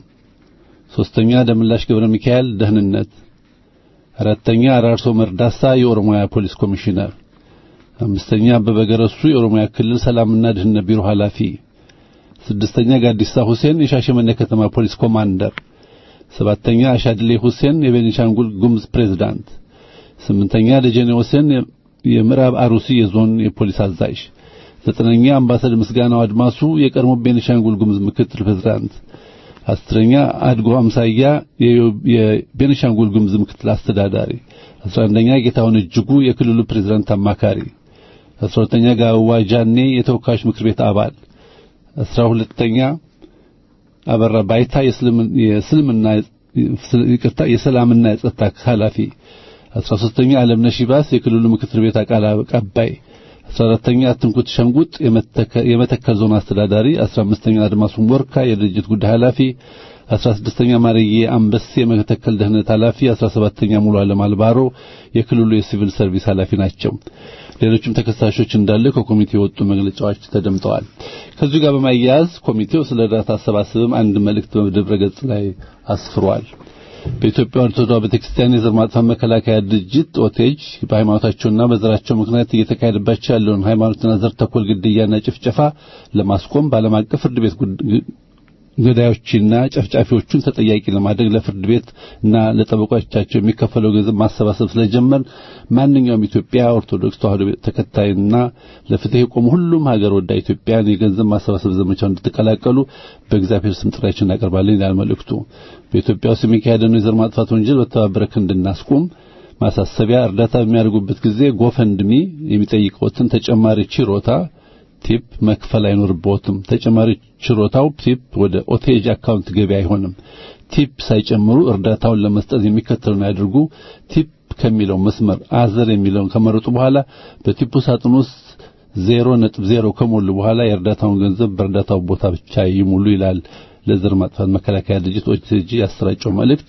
ሶስተኛ ደምላሽ ገብረ ሚካኤል ደህንነት፣ አራተኛ አራርሶ መርዳሳ የኦሮሚያ ፖሊስ ኮሚሽነር፣ አምስተኛ አበበ ገረሱ የኦሮሚያ ክልል ሰላምና ደህንነት ቢሮ ኃላፊ፣ ስድስተኛ ጋዲሳ ሁሴን የሻሸመኔ ከተማ ፖሊስ ኮማንደር፣ ሰባተኛ አሻድሌ ሁሴን የቤኒሻንጉል ጉሙዝ ፕሬዝዳንት፣ ስምንተኛ ደጀኔ ሁሴን የምዕራብ አሩሲ የዞን የፖሊስ አዛዥ፣ ዘጠነኛ አምባሳደር ምስጋናው አድማሱ የቀድሞ ቤኒሻንጉል ጉሙዝ ምክትል ፕሬዝዳንት፣ አስረኛ አድጎ አምሳያ የቤኒሻንጉል ጉሙዝ ምክትል አስተዳዳሪ፣ አስራ አንደኛ ጌታሁን እጅጉ የክልሉ ፕሬዝዳንት አማካሪ፣ አስራ ሁለተኛ ጋዋ ጃኔ የተወካዮች ምክር ቤት አባል፣ አስራ ሁለተኛ አበራ ባይታ የእስልምና ይቅርታ የሰላምና የጸጥታ ኃላፊ አስራ ሦስተኛ ዓለምነሽ ይባስ የክልሉ ምክትል ቤት ቃል አቀባይ፣ አስራ አራተኛ አትንኩት ሸንጉጥ የመተከል ዞን አስተዳዳሪ፣ አስራ አምስተኛ አድማሱን ወርካ የድርጅት ጉዳይ ኃላፊ፣ አስራ ስድስተኛ ማርዬ አንበሴ የመተከል ደህንነት ኃላፊ፣ አስራ ሰባተኛ ሙሉ ዓለም አልባሮ የክልሉ የሲቪል ሰርቪስ ኃላፊ ናቸው። ሌሎችም ተከሳሾች እንዳለ ከኮሚቴው የወጡ መግለጫዎች ተደምጠዋል። ከዚሁ ጋር በማያያዝ ኮሚቴው ስለ እርዳታ አሰባሰብም አንድ መልእክት በድረ ገጽ ላይ አስፍሯል። በኢትዮጵያ ኦርቶዶክስ ተዋሕዶ ቤተክርስቲያን የዘር ማጥፋት መከላከያ ድርጅት ኦቴጅ በሃይማኖታቸውና በዘራቸው ምክንያት እየተካሄደባቸው ያለውን ሃይማኖትና ዘር ተኮር ግድያና ጭፍጨፋ ለማስቆም በዓለም አቀፍ ፍርድ ቤት ገዳዮችና ጨፍጫፊዎቹን ተጠያቂ ለማድረግ ለፍርድ ቤት እና ለጠበቆቻቸው የሚከፈለው ገንዘብ ማሰባሰብ ስለጀመር ማንኛውም ኢትዮጵያ ኦርቶዶክስ ተዋሕዶ ተከታይና ለፍትህ የቆሙ ሁሉም ሀገር ወዳ ኢትዮጵያን የገንዘብ ማሰባሰብ ዘመቻውን እንድትቀላቀሉ በእግዚአብሔር ስም ጥሪያችን እናቀርባለን ይላል መልእክቱ። በኢትዮጵያ ውስጥ የሚካሄደውን የዘር ማጥፋት ወንጀል በተባበረ ክንድ እናስቁም። ማሳሰቢያ፣ እርዳታ በሚያደርጉበት ጊዜ ጎፈንድሚ የሚጠይቀውትን ተጨማሪ ችሮታ ቲፕ መክፈል አይኖርበትም። ተጨማሪ ችሮታው ቲፕ ወደ ኦቴጅ አካውንት ገቢ አይሆንም። ቲፕ ሳይጨምሩ እርዳታውን ለመስጠት የሚከተሉን ያድርጉ። ቲፕ ከሚለው መስመር አዘር የሚለውን ከመረጡ በኋላ በቲፑ ሳጥን ውስጥ ዜሮ ነጥብ ዜሮ ከሞሉ በኋላ የእርዳታውን ገንዘብ በእርዳታው ቦታ ብቻ ይሙሉ ይላል። ለዘር ማጥፋት መከላከያ ድርጅት ኦቲጂ ያሰራጨው መልእክት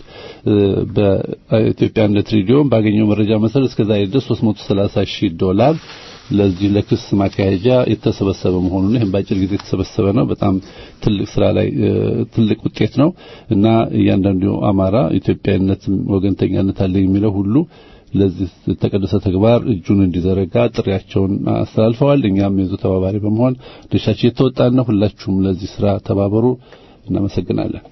በኢትዮጵያ አንድነት ሬዲዮ ባገኘው መረጃ መሰረት እስከዛሬ ድረስ 330 ሺህ ዶላር ለዚህ ለክስ ማካሄጃ የተሰበሰበ መሆኑን ይህም በአጭር ጊዜ የተሰበሰበ ነው። በጣም ትልቅ ስራ ላይ ትልቅ ውጤት ነው እና እያንዳንዱ አማራ ኢትዮጵያዊነትም ወገንተኛነት አለ የሚለው ሁሉ ለዚህ ተቀደሰ ተግባር እጁን እንዲዘረጋ ጥሪያቸውን አስተላልፈዋል። እኛም የዙ ተባባሪ በመሆን ድርሻችን የተወጣን ነው። ሁላችሁም ለዚህ ስራ ተባበሩ። እናመሰግናለን።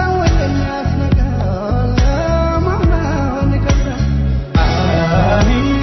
Thank you.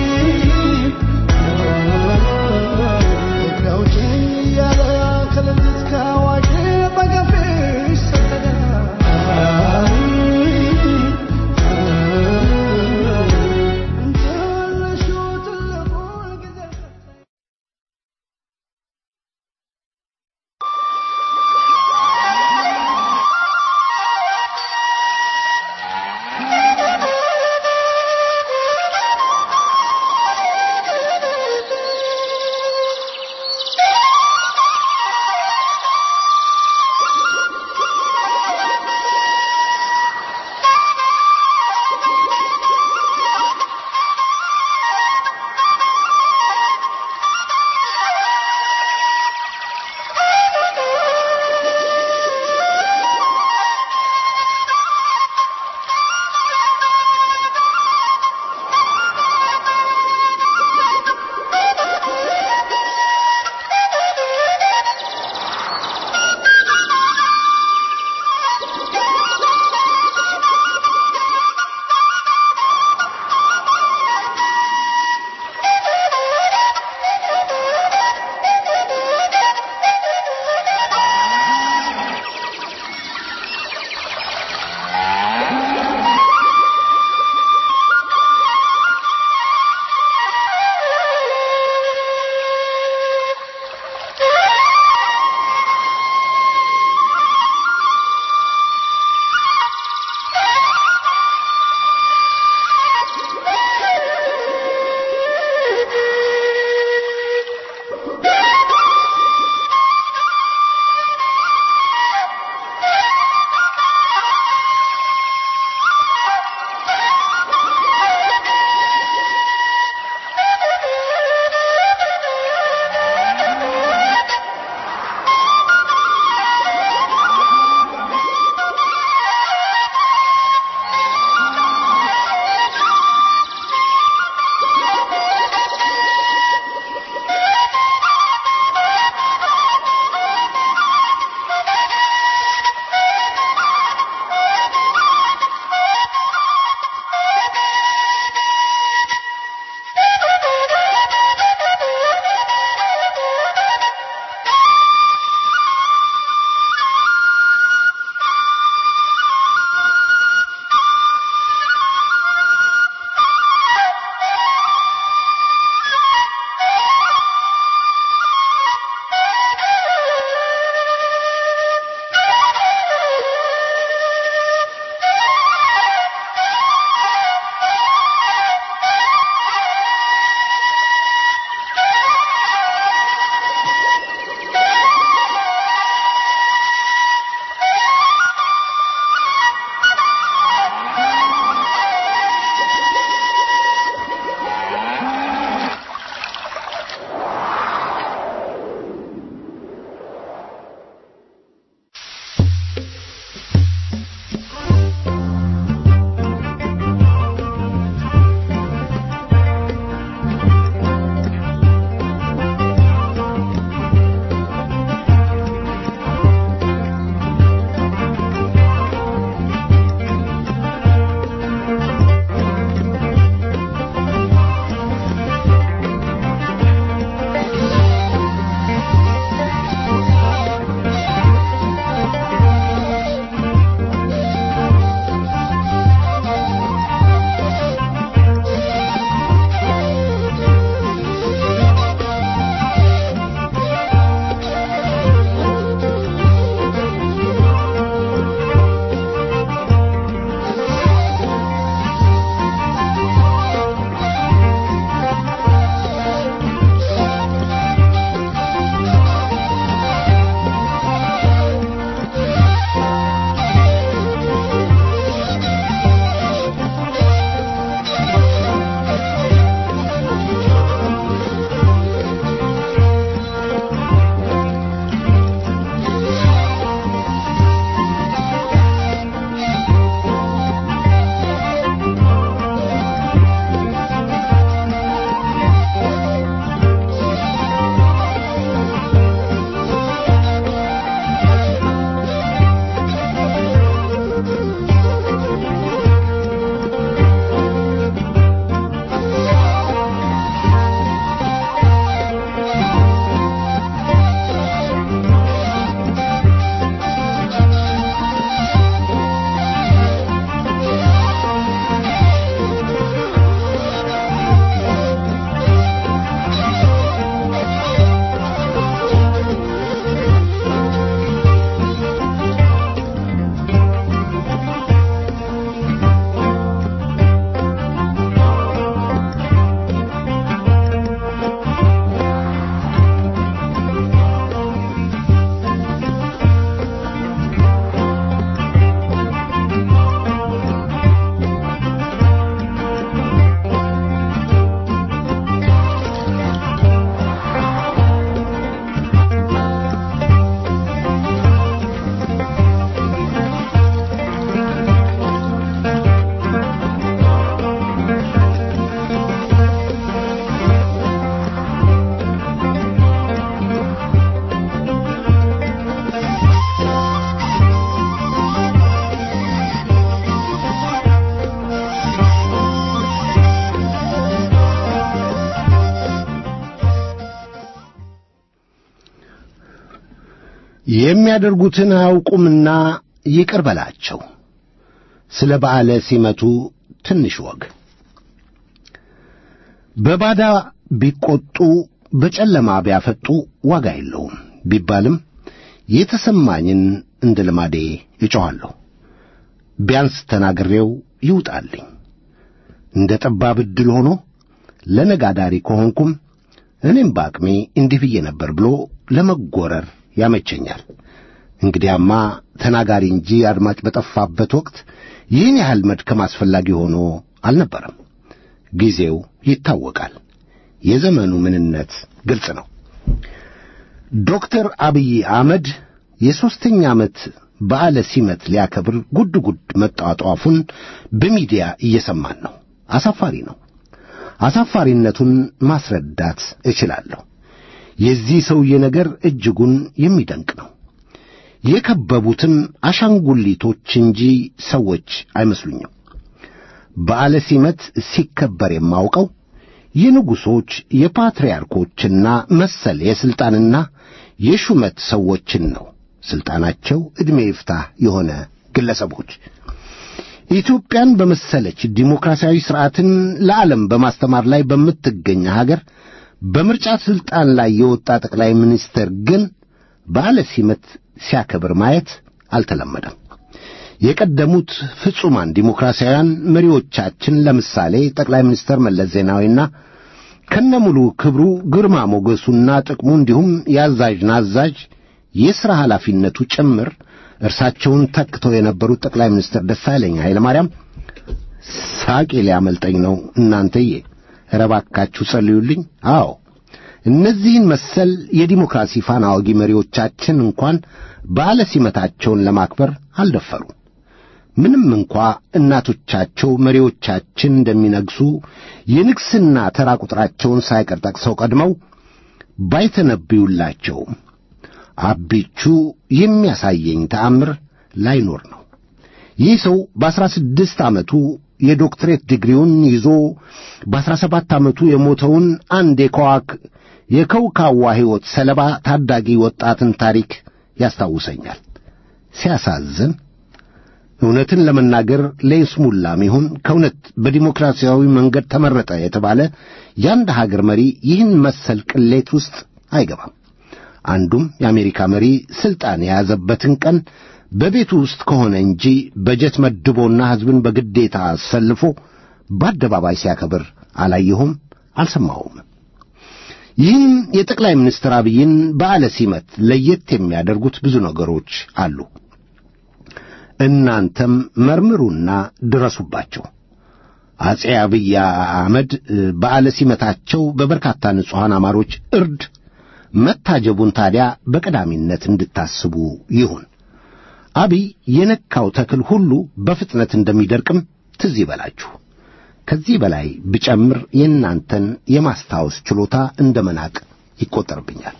የሚያደርጉትን አያውቁምና ይቅር በላቸው። ስለ በዓለ ሲመቱ ትንሽ ወግ በባዳ ቢቈጡ በጨለማ ቢያፈጡ ዋጋ የለውም ቢባልም የተሰማኝን እንደ ልማዴ እጮኻለሁ። ቢያንስ ተናግሬው ይውጣልኝ። እንደ ጠባብ ዕድል ሆኖ ለነጋዳሪ ከሆንኩም እኔም በአቅሜ እንዲህ ብዬ ነበር ብሎ ለመጎረር ያመቸኛል። እንግዲያማ ተናጋሪ እንጂ አድማጭ በጠፋበት ወቅት ይህን ያህል መድከም አስፈላጊ ሆኖ አልነበረም። ጊዜው ይታወቃል። የዘመኑ ምንነት ግልጽ ነው። ዶክተር አብይ አህመድ የሦስተኛ ዓመት በዓለ ሲመት ሊያከብር ጉድ ጉድ መጣጧፉን በሚዲያ እየሰማን ነው። አሳፋሪ ነው። አሳፋሪነቱን ማስረዳት እችላለሁ። የዚህ ሰውዬ ነገር እጅጉን የሚደንቅ ነው። የከበቡትም አሻንጉሊቶች እንጂ ሰዎች አይመስሉኝም። በዓለ ሲመት ሲከበር የማውቀው የንጉሶች የፓትርያርኮችና መሰል የሥልጣንና የሹመት ሰዎችን ነው። ሥልጣናቸው ዕድሜ ይፍታህ የሆነ ግለሰቦች ኢትዮጵያን በመሰለች ዲሞክራሲያዊ ሥርዓትን ለዓለም በማስተማር ላይ በምትገኝ ሀገር በምርጫ ሥልጣን ላይ የወጣ ጠቅላይ ሚኒስትር ግን በዓለ ሲመት ሲያከብር ማየት አልተለመደም። የቀደሙት ፍጹማን ዲሞክራሲያውያን መሪዎቻችን ለምሳሌ ጠቅላይ ሚኒስትር መለስ ዜናዊና ከነሙሉ ክብሩ ግርማ ሞገሱና ጥቅሙ እንዲሁም የአዛዥ ናዛዥ የሥራ ኃላፊነቱ ጭምር እርሳቸውን ተክተው የነበሩት ጠቅላይ ሚኒስትር ደሳለኝ ኃይለ ማርያም ሳቄ ሊያመልጠኝ ነው እናንተዬ፣ ኧረ እባካችሁ ጸልዩልኝ። አዎ እነዚህን መሰል የዲሞክራሲ ፋና ወጊ መሪዎቻችን እንኳን በዓለ ሲመታቸውን ለማክበር አልደፈሩ። ምንም እንኳ እናቶቻቸው መሪዎቻችን እንደሚነግሱ የንግሥና ተራ ቁጥራቸውን ሳይቀር ጠቅሰው ቀድመው ባይተነብዩላቸውም አቢቹ የሚያሳየኝ ተአምር ላይኖር ነው። ይህ ሰው በአሥራ ስድስት ዓመቱ የዶክትሬት ዲግሪውን ይዞ በአሥራ ሰባት ዓመቱ የሞተውን አንድ የከዋክ የከውካዋ ሕይወት ሰለባ ታዳጊ ወጣትን ታሪክ ያስታውሰኛል። ሲያሳዝን እውነትን ለመናገር ለይስሙላም ይሁን ከእውነት በዲሞክራሲያዊ መንገድ ተመረጠ የተባለ የአንድ ሀገር መሪ ይህን መሰል ቅሌት ውስጥ አይገባም። አንዱም የአሜሪካ መሪ ሥልጣን የያዘበትን ቀን በቤቱ ውስጥ ከሆነ እንጂ በጀት መድቦና ሕዝብን በግዴታ አሰልፎ በአደባባይ ሲያከብር አላየሁም፣ አልሰማሁም። ይህም የጠቅላይ ሚኒስትር አብይን በዓለ ሲመት ለየት የሚያደርጉት ብዙ ነገሮች አሉ። እናንተም መርምሩና ድረሱባቸው። አጼ አብይ አህመድ በዓለ ሲመታቸው በበርካታ ንጹሐን አማሮች እርድ መታጀቡን ታዲያ በቀዳሚነት እንድታስቡ ይሁን። አብይ የነካው ተክል ሁሉ በፍጥነት እንደሚደርቅም ትዝ ይበላችሁ። ከዚህ በላይ ብጨምር የእናንተን የማስታወስ ችሎታ እንደ መናቅ ይቆጠርብኛል።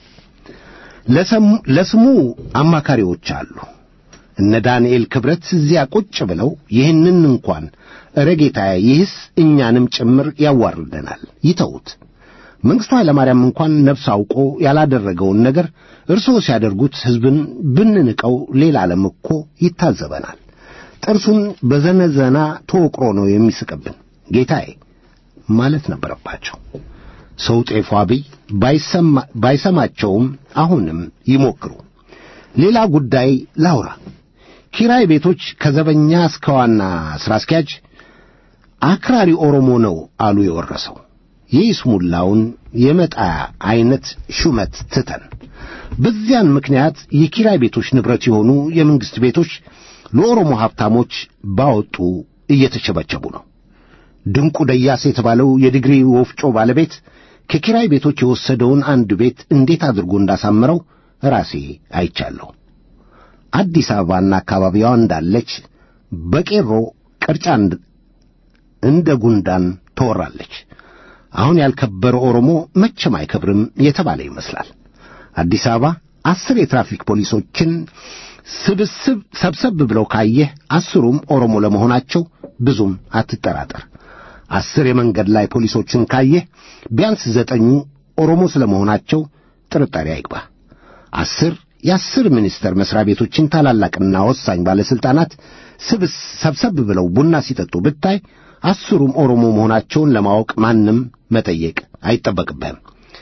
ለስሙ አማካሪዎች አሉ። እነ ዳንኤል ክብረት እዚያ ቁጭ ብለው ይህንን እንኳን እረ ጌታዬ፣ ይህስ እኛንም ጭምር ያዋርደናል፣ ይተዉት። መንግሥቱ ኃይለማርያም እንኳን ነፍስ አውቆ ያላደረገውን ነገር እርስዎ ሲያደርጉት ሕዝብን ብንንቀው ሌላ ዓለም እኮ ይታዘበናል። ጥርሱን በዘነዘና ተወቅሮ ነው የሚስቅብን። ጌታዬ ማለት ነበረባቸው። ሰው ጤፉ አብይ ባይሰማቸውም አሁንም ይሞክሩ። ሌላ ጉዳይ ላውራ። ኪራይ ቤቶች ከዘበኛ እስከ ዋና ሥራ አስኪያጅ አክራሪ ኦሮሞ ነው አሉ የወረሰው። የይስሙላውን የመጣያ ዐይነት ሹመት ትተን በዚያን ምክንያት የኪራይ ቤቶች ንብረት የሆኑ የመንግሥት ቤቶች ለኦሮሞ ሀብታሞች ባወጡ እየተቸበቸቡ ነው። ድንቁ ደያስ የተባለው የዲግሪ ወፍጮ ባለቤት ከኪራይ ቤቶች የወሰደውን አንድ ቤት እንዴት አድርጎ እንዳሳመረው ራሴ አይቻለሁ። አዲስ አበባና አካባቢዋ እንዳለች በቄሮ ቅርጫ እንደ ጉንዳን ትወራለች። አሁን ያልከበረ ኦሮሞ መቼም አይከብርም የተባለ ይመስላል። አዲስ አበባ አስር የትራፊክ ፖሊሶችን ስብስብ ሰብሰብ ብለው ካየህ አስሩም ኦሮሞ ለመሆናቸው ብዙም አትጠራጠር። አስር የመንገድ ላይ ፖሊሶችን ካየህ ቢያንስ ዘጠኙ ኦሮሞ ስለመሆናቸው ጥርጣሬ አይግባ። አስር የአስር ሚኒስቴር መስሪያ ቤቶችን ታላላቅና ወሳኝ ባለሥልጣናት ስብስ ሰብሰብ ብለው ቡና ሲጠጡ ብታይ አስሩም ኦሮሞ መሆናቸውን ለማወቅ ማንም መጠየቅ አይጠበቅብህም።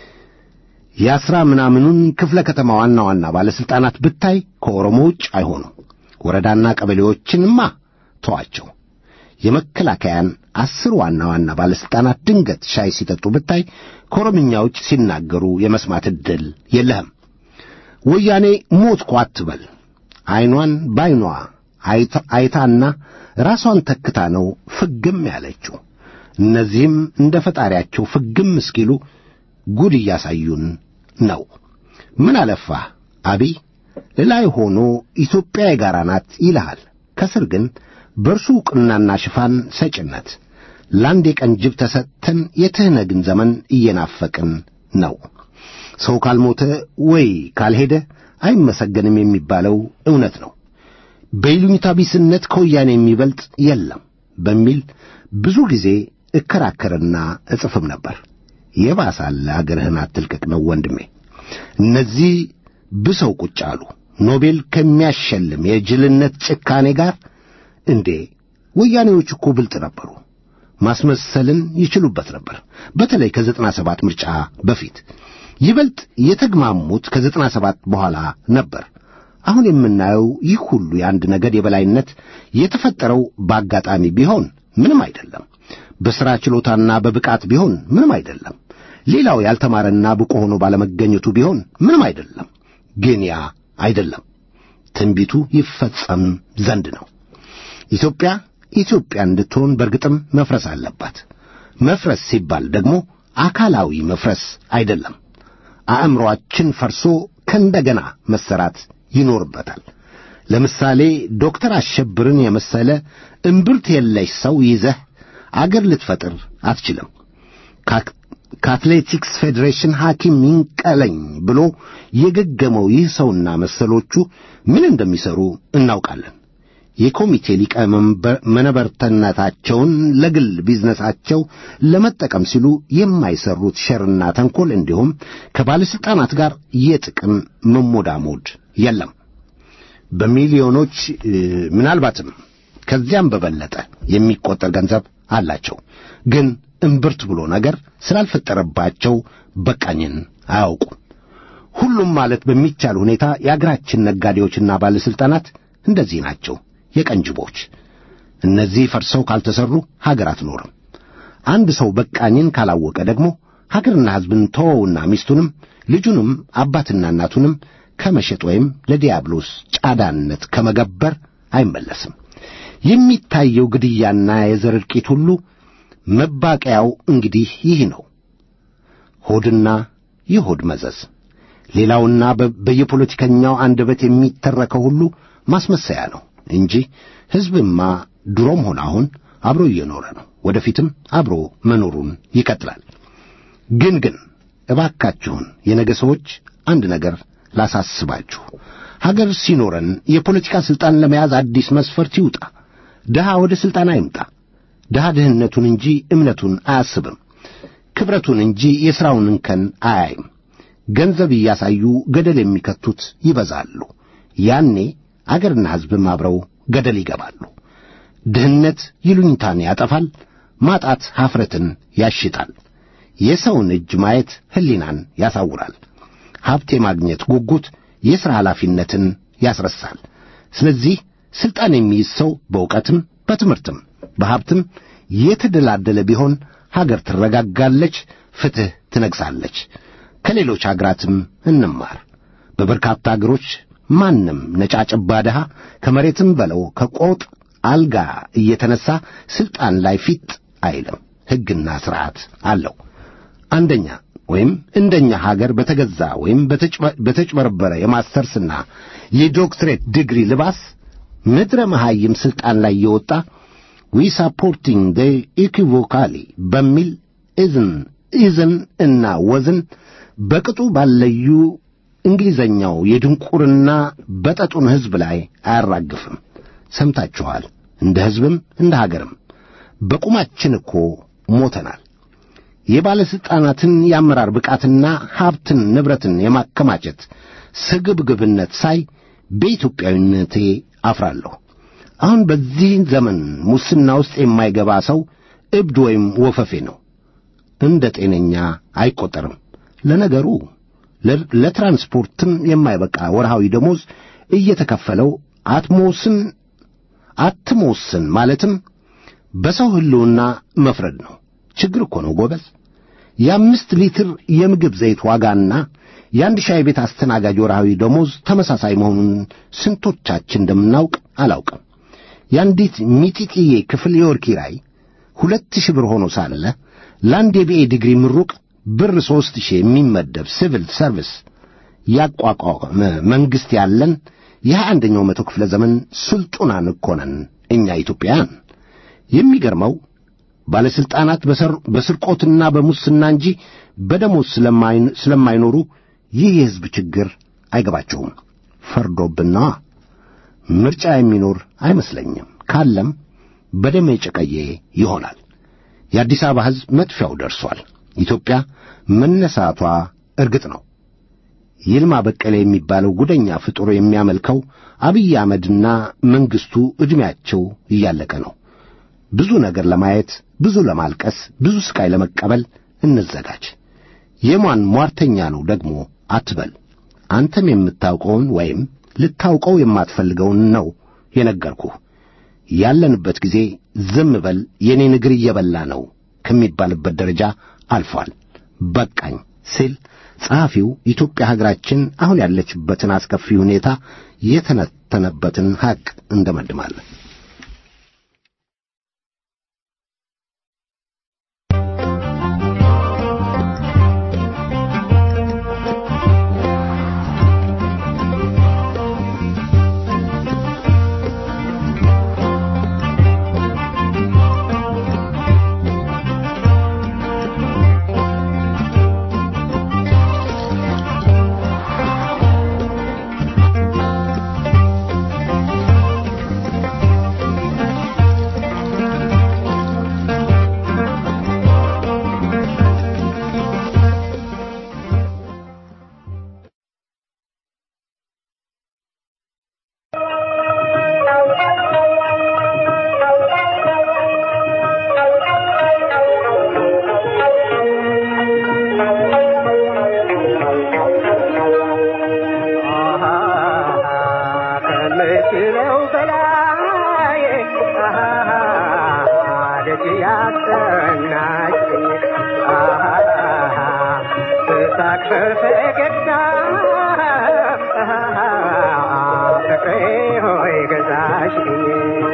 የአስራ ምናምኑን ክፍለ ከተማ ዋና ዋና ባለሥልጣናት ብታይ ከኦሮሞ ውጭ አይሆኑም። ወረዳና ቀበሌዎችንማ ተዋቸው። የመከላከያን አስር ዋና ዋና ባለሥልጣናት ድንገት ሻይ ሲጠጡ ብታይ ከኦሮምኛ ውጭ ሲናገሩ የመስማት ዕድል የለህም። ወያኔ ሞትኩ አትበል። ዐይኗን በዐይኗ አይታና ራሷን ተክታ ነው ፍግም ያለችው። እነዚህም እንደ ፈጣሪያቸው ፍግም እስኪሉ ጉድ እያሳዩን ነው። ምን አለፋህ አቢይ ላይ ሆኖ ኢትዮጵያ የጋራ ናት ይልሃል። ከስር ግን በእርሱ ዕውቅናና ሽፋን ሰጭነት ለአንድ የቀን ጅብ ተሰጥተን የትህነግን ዘመን እየናፈቅን ነው። ሰው ካልሞተ ወይ ካልሄደ አይመሰገንም የሚባለው እውነት ነው። በይሉኝታ ቢስነት ከወያኔ የሚበልጥ የለም በሚል ብዙ ጊዜ እከራከርና እጽፍም ነበር። የባሳለ አገርህን አትልቀቅ ነው ወንድሜ። እነዚህ ብሰው ቁጭ አሉ። ኖቤል ከሚያሸልም የጅልነት ጭካኔ ጋር እንዴ! ወያኔዎች እኮ ብልጥ ነበሩ። ማስመሰልን ይችሉበት ነበር። በተለይ ከዘጠና ሰባት ምርጫ በፊት ይበልጥ የተግማሙት ከዘጠና ሰባት በኋላ ነበር። አሁን የምናየው ይህ ሁሉ የአንድ ነገድ የበላይነት የተፈጠረው በአጋጣሚ ቢሆን ምንም አይደለም። በሥራ ችሎታና በብቃት ቢሆን ምንም አይደለም። ሌላው ያልተማረና ብቁ ሆኖ ባለመገኘቱ ቢሆን ምንም አይደለም። ግን ያ አይደለም። ትንቢቱ ይፈጸም ዘንድ ነው። ኢትዮጵያ ኢትዮጵያ እንድትሆን በርግጥም መፍረስ አለባት። መፍረስ ሲባል ደግሞ አካላዊ መፍረስ አይደለም። አእምሮአችን ፈርሶ ከእንደገና መሰራት ይኖርበታል። ለምሳሌ ዶክተር አሸብርን የመሰለ እምብርት የለሽ ሰው ይዘህ አገር ልትፈጥር አትችልም። ከአትሌቲክስ ፌዴሬሽን ሐኪም ይንቀለኝ ብሎ የገገመው ይህ ሰውና መሰሎቹ ምን እንደሚሰሩ እናውቃለን። የኮሚቴ ሊቀመንበርነታቸውን ለግል ቢዝነሳቸው ለመጠቀም ሲሉ የማይሰሩት ሸርና ተንኮል እንዲሁም ከባለሥልጣናት ጋር የጥቅም መሞዳሞድ የለም። በሚሊዮኖች ምናልባትም ከዚያም በበለጠ የሚቆጠር ገንዘብ አላቸው። ግን እምብርት ብሎ ነገር ስላልፈጠረባቸው በቃኝን አያውቁም። ሁሉም ማለት በሚቻል ሁኔታ የአገራችን ነጋዴዎችና ባለሥልጣናት እንደዚህ ናቸው፣ የቀንጅቦች። እነዚህ ፈርሰው ካልተሰሩ ሀገር አትኖርም። አንድ ሰው በቃኝን ካላወቀ ደግሞ ሀገርና ሕዝብን ተወውና ሚስቱንም ልጁንም አባትና እናቱንም ከመሸጥ ወይም ለዲያብሎስ ጫዳነት ከመገበር አይመለስም። የሚታየው ግድያና የዘር እልቂት ሁሉ መባቀያው እንግዲህ ይህ ነው። ሆድና የሆድ መዘዝ። ሌላውና በየፖለቲከኛው አንደበት የሚተረከው ሁሉ ማስመሰያ ነው እንጂ ሕዝብማ ድሮም ሆነ አሁን አብሮ እየኖረ ነው። ወደፊትም አብሮ መኖሩን ይቀጥላል። ግን ግን እባካችሁን የነገ ሰዎች አንድ ነገር ላሳስባችሁ። ሀገር ሲኖረን የፖለቲካ ሥልጣን ለመያዝ አዲስ መስፈርት ይውጣ። ድሃ ወደ ሥልጣን አይምጣ። ድሃ ድህነቱን እንጂ እምነቱን አያስብም። ክብረቱን እንጂ የሥራውን እንከን አያይም። ገንዘብ እያሳዩ ገደል የሚከቱት ይበዛሉ። ያኔ አገርና ሕዝብም አብረው ገደል ይገባሉ። ድህነት ይሉኝታን ያጠፋል። ማጣት ኀፍረትን ያሽጣል። የሰውን እጅ ማየት ሕሊናን ያሳውራል። ሀብት የማግኘት ጉጉት የሥራ ኃላፊነትን ያስረሳል። ስለዚህ ሥልጣን የሚይዝ ሰው በእውቀትም በትምህርትም በሀብትም የተደላደለ ቢሆን ሀገር ትረጋጋለች፣ ፍትሕ ትነግሣለች። ከሌሎች አገራትም እንማር። በበርካታ አገሮች ማንም ነጫጭባ ድሃ ከመሬትም በለው ከቆጥ አልጋ እየተነሣ ሥልጣን ላይ ፊት አይልም። ሕግና ሥርዓት አለው። አንደኛ ወይም እንደኛ ሀገር በተገዛ ወይም በተጭበረበረ የማስተርስና የዶክትሬት ዲግሪ ልባስ ምድረ መሐይም ሥልጣን ላይ የወጣ ዊ ሳፖርቲንግ ደ ኢኪቮካሊ በሚል እዝን ኢዝን እና ወዝን በቅጡ ባለዩ እንግሊዘኛው የድንቁርና በጠጡን ሕዝብ ላይ አያራግፍም። ሰምታችኋል። እንደ ሕዝብም እንደ ሀገርም በቁማችን እኮ ሞተናል። የባለሥልጣናትን የአመራር ብቃትና ሀብትን ንብረትን የማከማቸት ስግብግብነት ሳይ በኢትዮጵያዊነቴ አፍራለሁ። አሁን በዚህ ዘመን ሙስና ውስጥ የማይገባ ሰው እብድ ወይም ወፈፌ ነው። እንደ ጤነኛ አይቆጠርም። ለነገሩ ለ- ለትራንስፖርትም የማይበቃ ወርሃዊ ደሞዝ እየተከፈለው አትሞስን አትሞስን ማለትም በሰው ሕልውና መፍረድ ነው። ችግር እኮ ነው ጎበዝ። የአምስት ሊትር የምግብ ዘይት ዋጋና የአንድ ሻይ ቤት አስተናጋጅ ወርሃዊ ደሞዝ ተመሳሳይ መሆኑን ስንቶቻችን እንደምናውቅ አላውቅም። የአንዲት ሚጢጥዬ ክፍል የወር ኪራይ ሁለት ሺህ ብር ሆኖ ሳለ ለአንድ የቢኤ ዲግሪ ምሩቅ ብር ሦስት ሺህ የሚመደብ ሲቪል ሰርቪስ ያቋቋመ መንግሥት ያለን የሃያ አንደኛው መቶ ክፍለ ዘመን ስልጡናን እኮ ነን እኛ ኢትዮጵያውያን። የሚገርመው ባለሥልጣናት በሰር- በስርቆትና በሙስና እንጂ በደሞዝ ስለማይን- ስለማይኖሩ ይህ የሕዝብ ችግር አይገባቸውም። ፈርዶብና ምርጫ የሚኖር አይመስለኝም። ካለም በደም የጨቀየ ይሆናል። የአዲስ አበባ ሕዝብ መጥፊያው ደርሷል። ኢትዮጵያ መነሳቷ እርግጥ ነው። ይልማ በቀለ የሚባለው ጉደኛ ፍጡር የሚያመልከው አብይ አህመድና መንግሥቱ ዕድሜያቸው እያለቀ ነው። ብዙ ነገር ለማየት፣ ብዙ ለማልቀስ፣ ብዙ ስቃይ ለመቀበል እንዘጋጅ። የማን ሟርተኛ ነው ደግሞ አትበል። አንተም የምታውቀውን ወይም ልታውቀው የማትፈልገውን ነው የነገርኩህ። ያለንበት ጊዜ ዝም በል የኔን እግር እየበላ ነው ከሚባልበት ደረጃ አልፏል። በቃኝ ሲል ጸሐፊው ኢትዮጵያ ሀገራችን አሁን ያለችበትን አስከፊ ሁኔታ የተነተነበትን ሐቅ እንደመድማለን። ከምችለው በላይ ደጅ ያስጠናችኝ በሳቅ በፈገግታ ፍቅሬ ሆይ ገዛሽኝ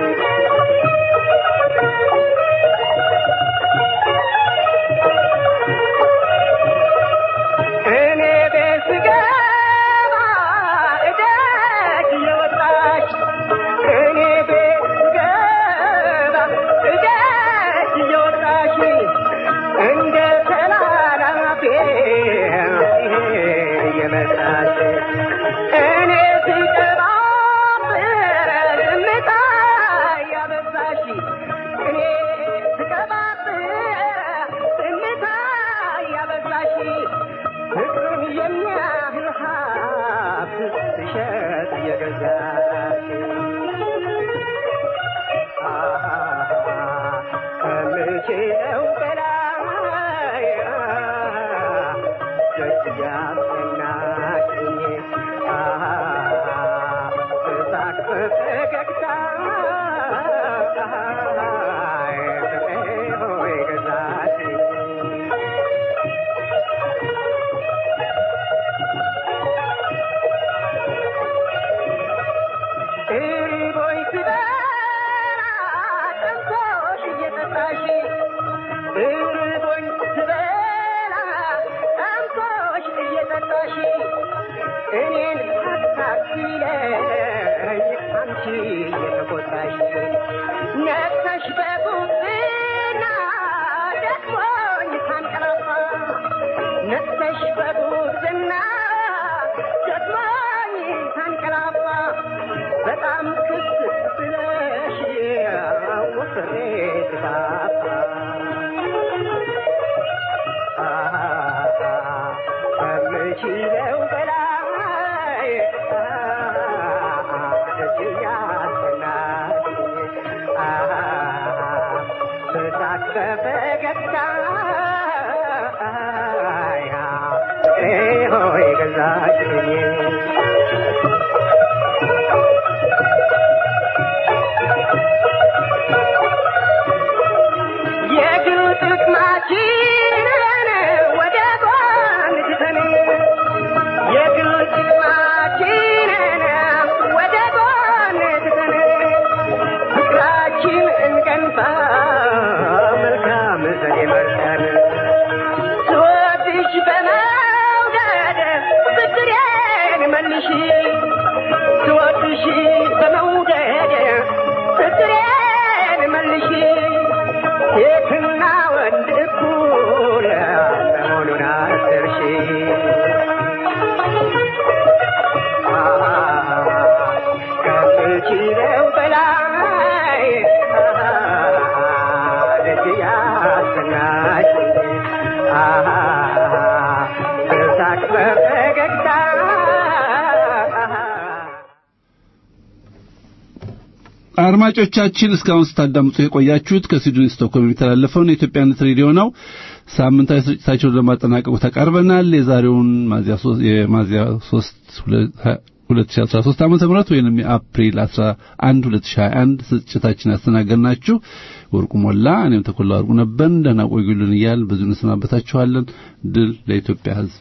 እኔ ቤት ስገባ እደጅ እየወጣች እኔ ቤት ስገባ እደጅ እየወጣች እንደ ተላላፊ እየመጣች እኔ ስቀባብር ዝምታ እያበዛሽ እኔ ስቀባብር ዝምታ እያበዛሽ ፍቅርን የሚያህል ሀብት ትሸጥ እየገዛሽ ከምችለው በላይ ደስ ያሰናችኝ በሳቅ በፈገግታ ፍቅሬ ሆይ ገዛችኝ እሪቦኝ ስበላ ጠምቶሽ እየጠጣሽ እሪቦኝ ስበላ ጠምቶሽ እየጠጣሽ እኔን ሳታክለኝ አንቺ እየተቆጣሽ ነፍሰሽ በጉብና ደክሞኝ ሳንቀላፋ ነፍሰሽ በጉብና ደክሞኝ ሳንቀላፋ በጣም ክስ ብለሽ ወፍሬ ስፋፋ ከምችለው በላይ በፈገግታ ፍቅሬ ሆይ ገዛችኝ የግል ጥቅማችንን ወደ ጎን ትተን የግል ጥቅማችንን ወደ ጎን ትተን ፍቅራችን እንገንባ መልካም ዘዴ መርጠን ስወድሽ በመውደድ ብድሬን መልሺ ስወድሽ በመውደድ ብድሬን መልሺ ሴትና ወንድ እኩል መሆኑን አስርሺ ከምችለው በላይ ደስ ያሰናሽ በሳቅ በፈገግታ አድማጮቻችን እስካሁን ስታዳምጡ የቆያችሁት ከስዊድን ስቶክሆልም የሚተላለፈውን የኢትዮጵያነት ሬዲዮ ነው። ሳምንታዊ ስርጭታቸውን ለማጠናቀቁ ተቃርበናል። የዛሬውን የሚያዝያ 3 2013 ዓመተ ምህረት ወይንም የአፕሪል 11 2021 ስርጭታችን ያስተናገድናችሁ ወርቁ ሞላ፣ እኔም ተኮላ ወርቁ ነበርን። ደህና ቆዩልን እያል ብዙ እንሰናበታችኋለን። ድል ለኢትዮጵያ ሕዝብ።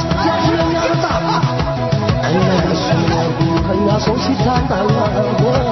ሰው ሲታጣ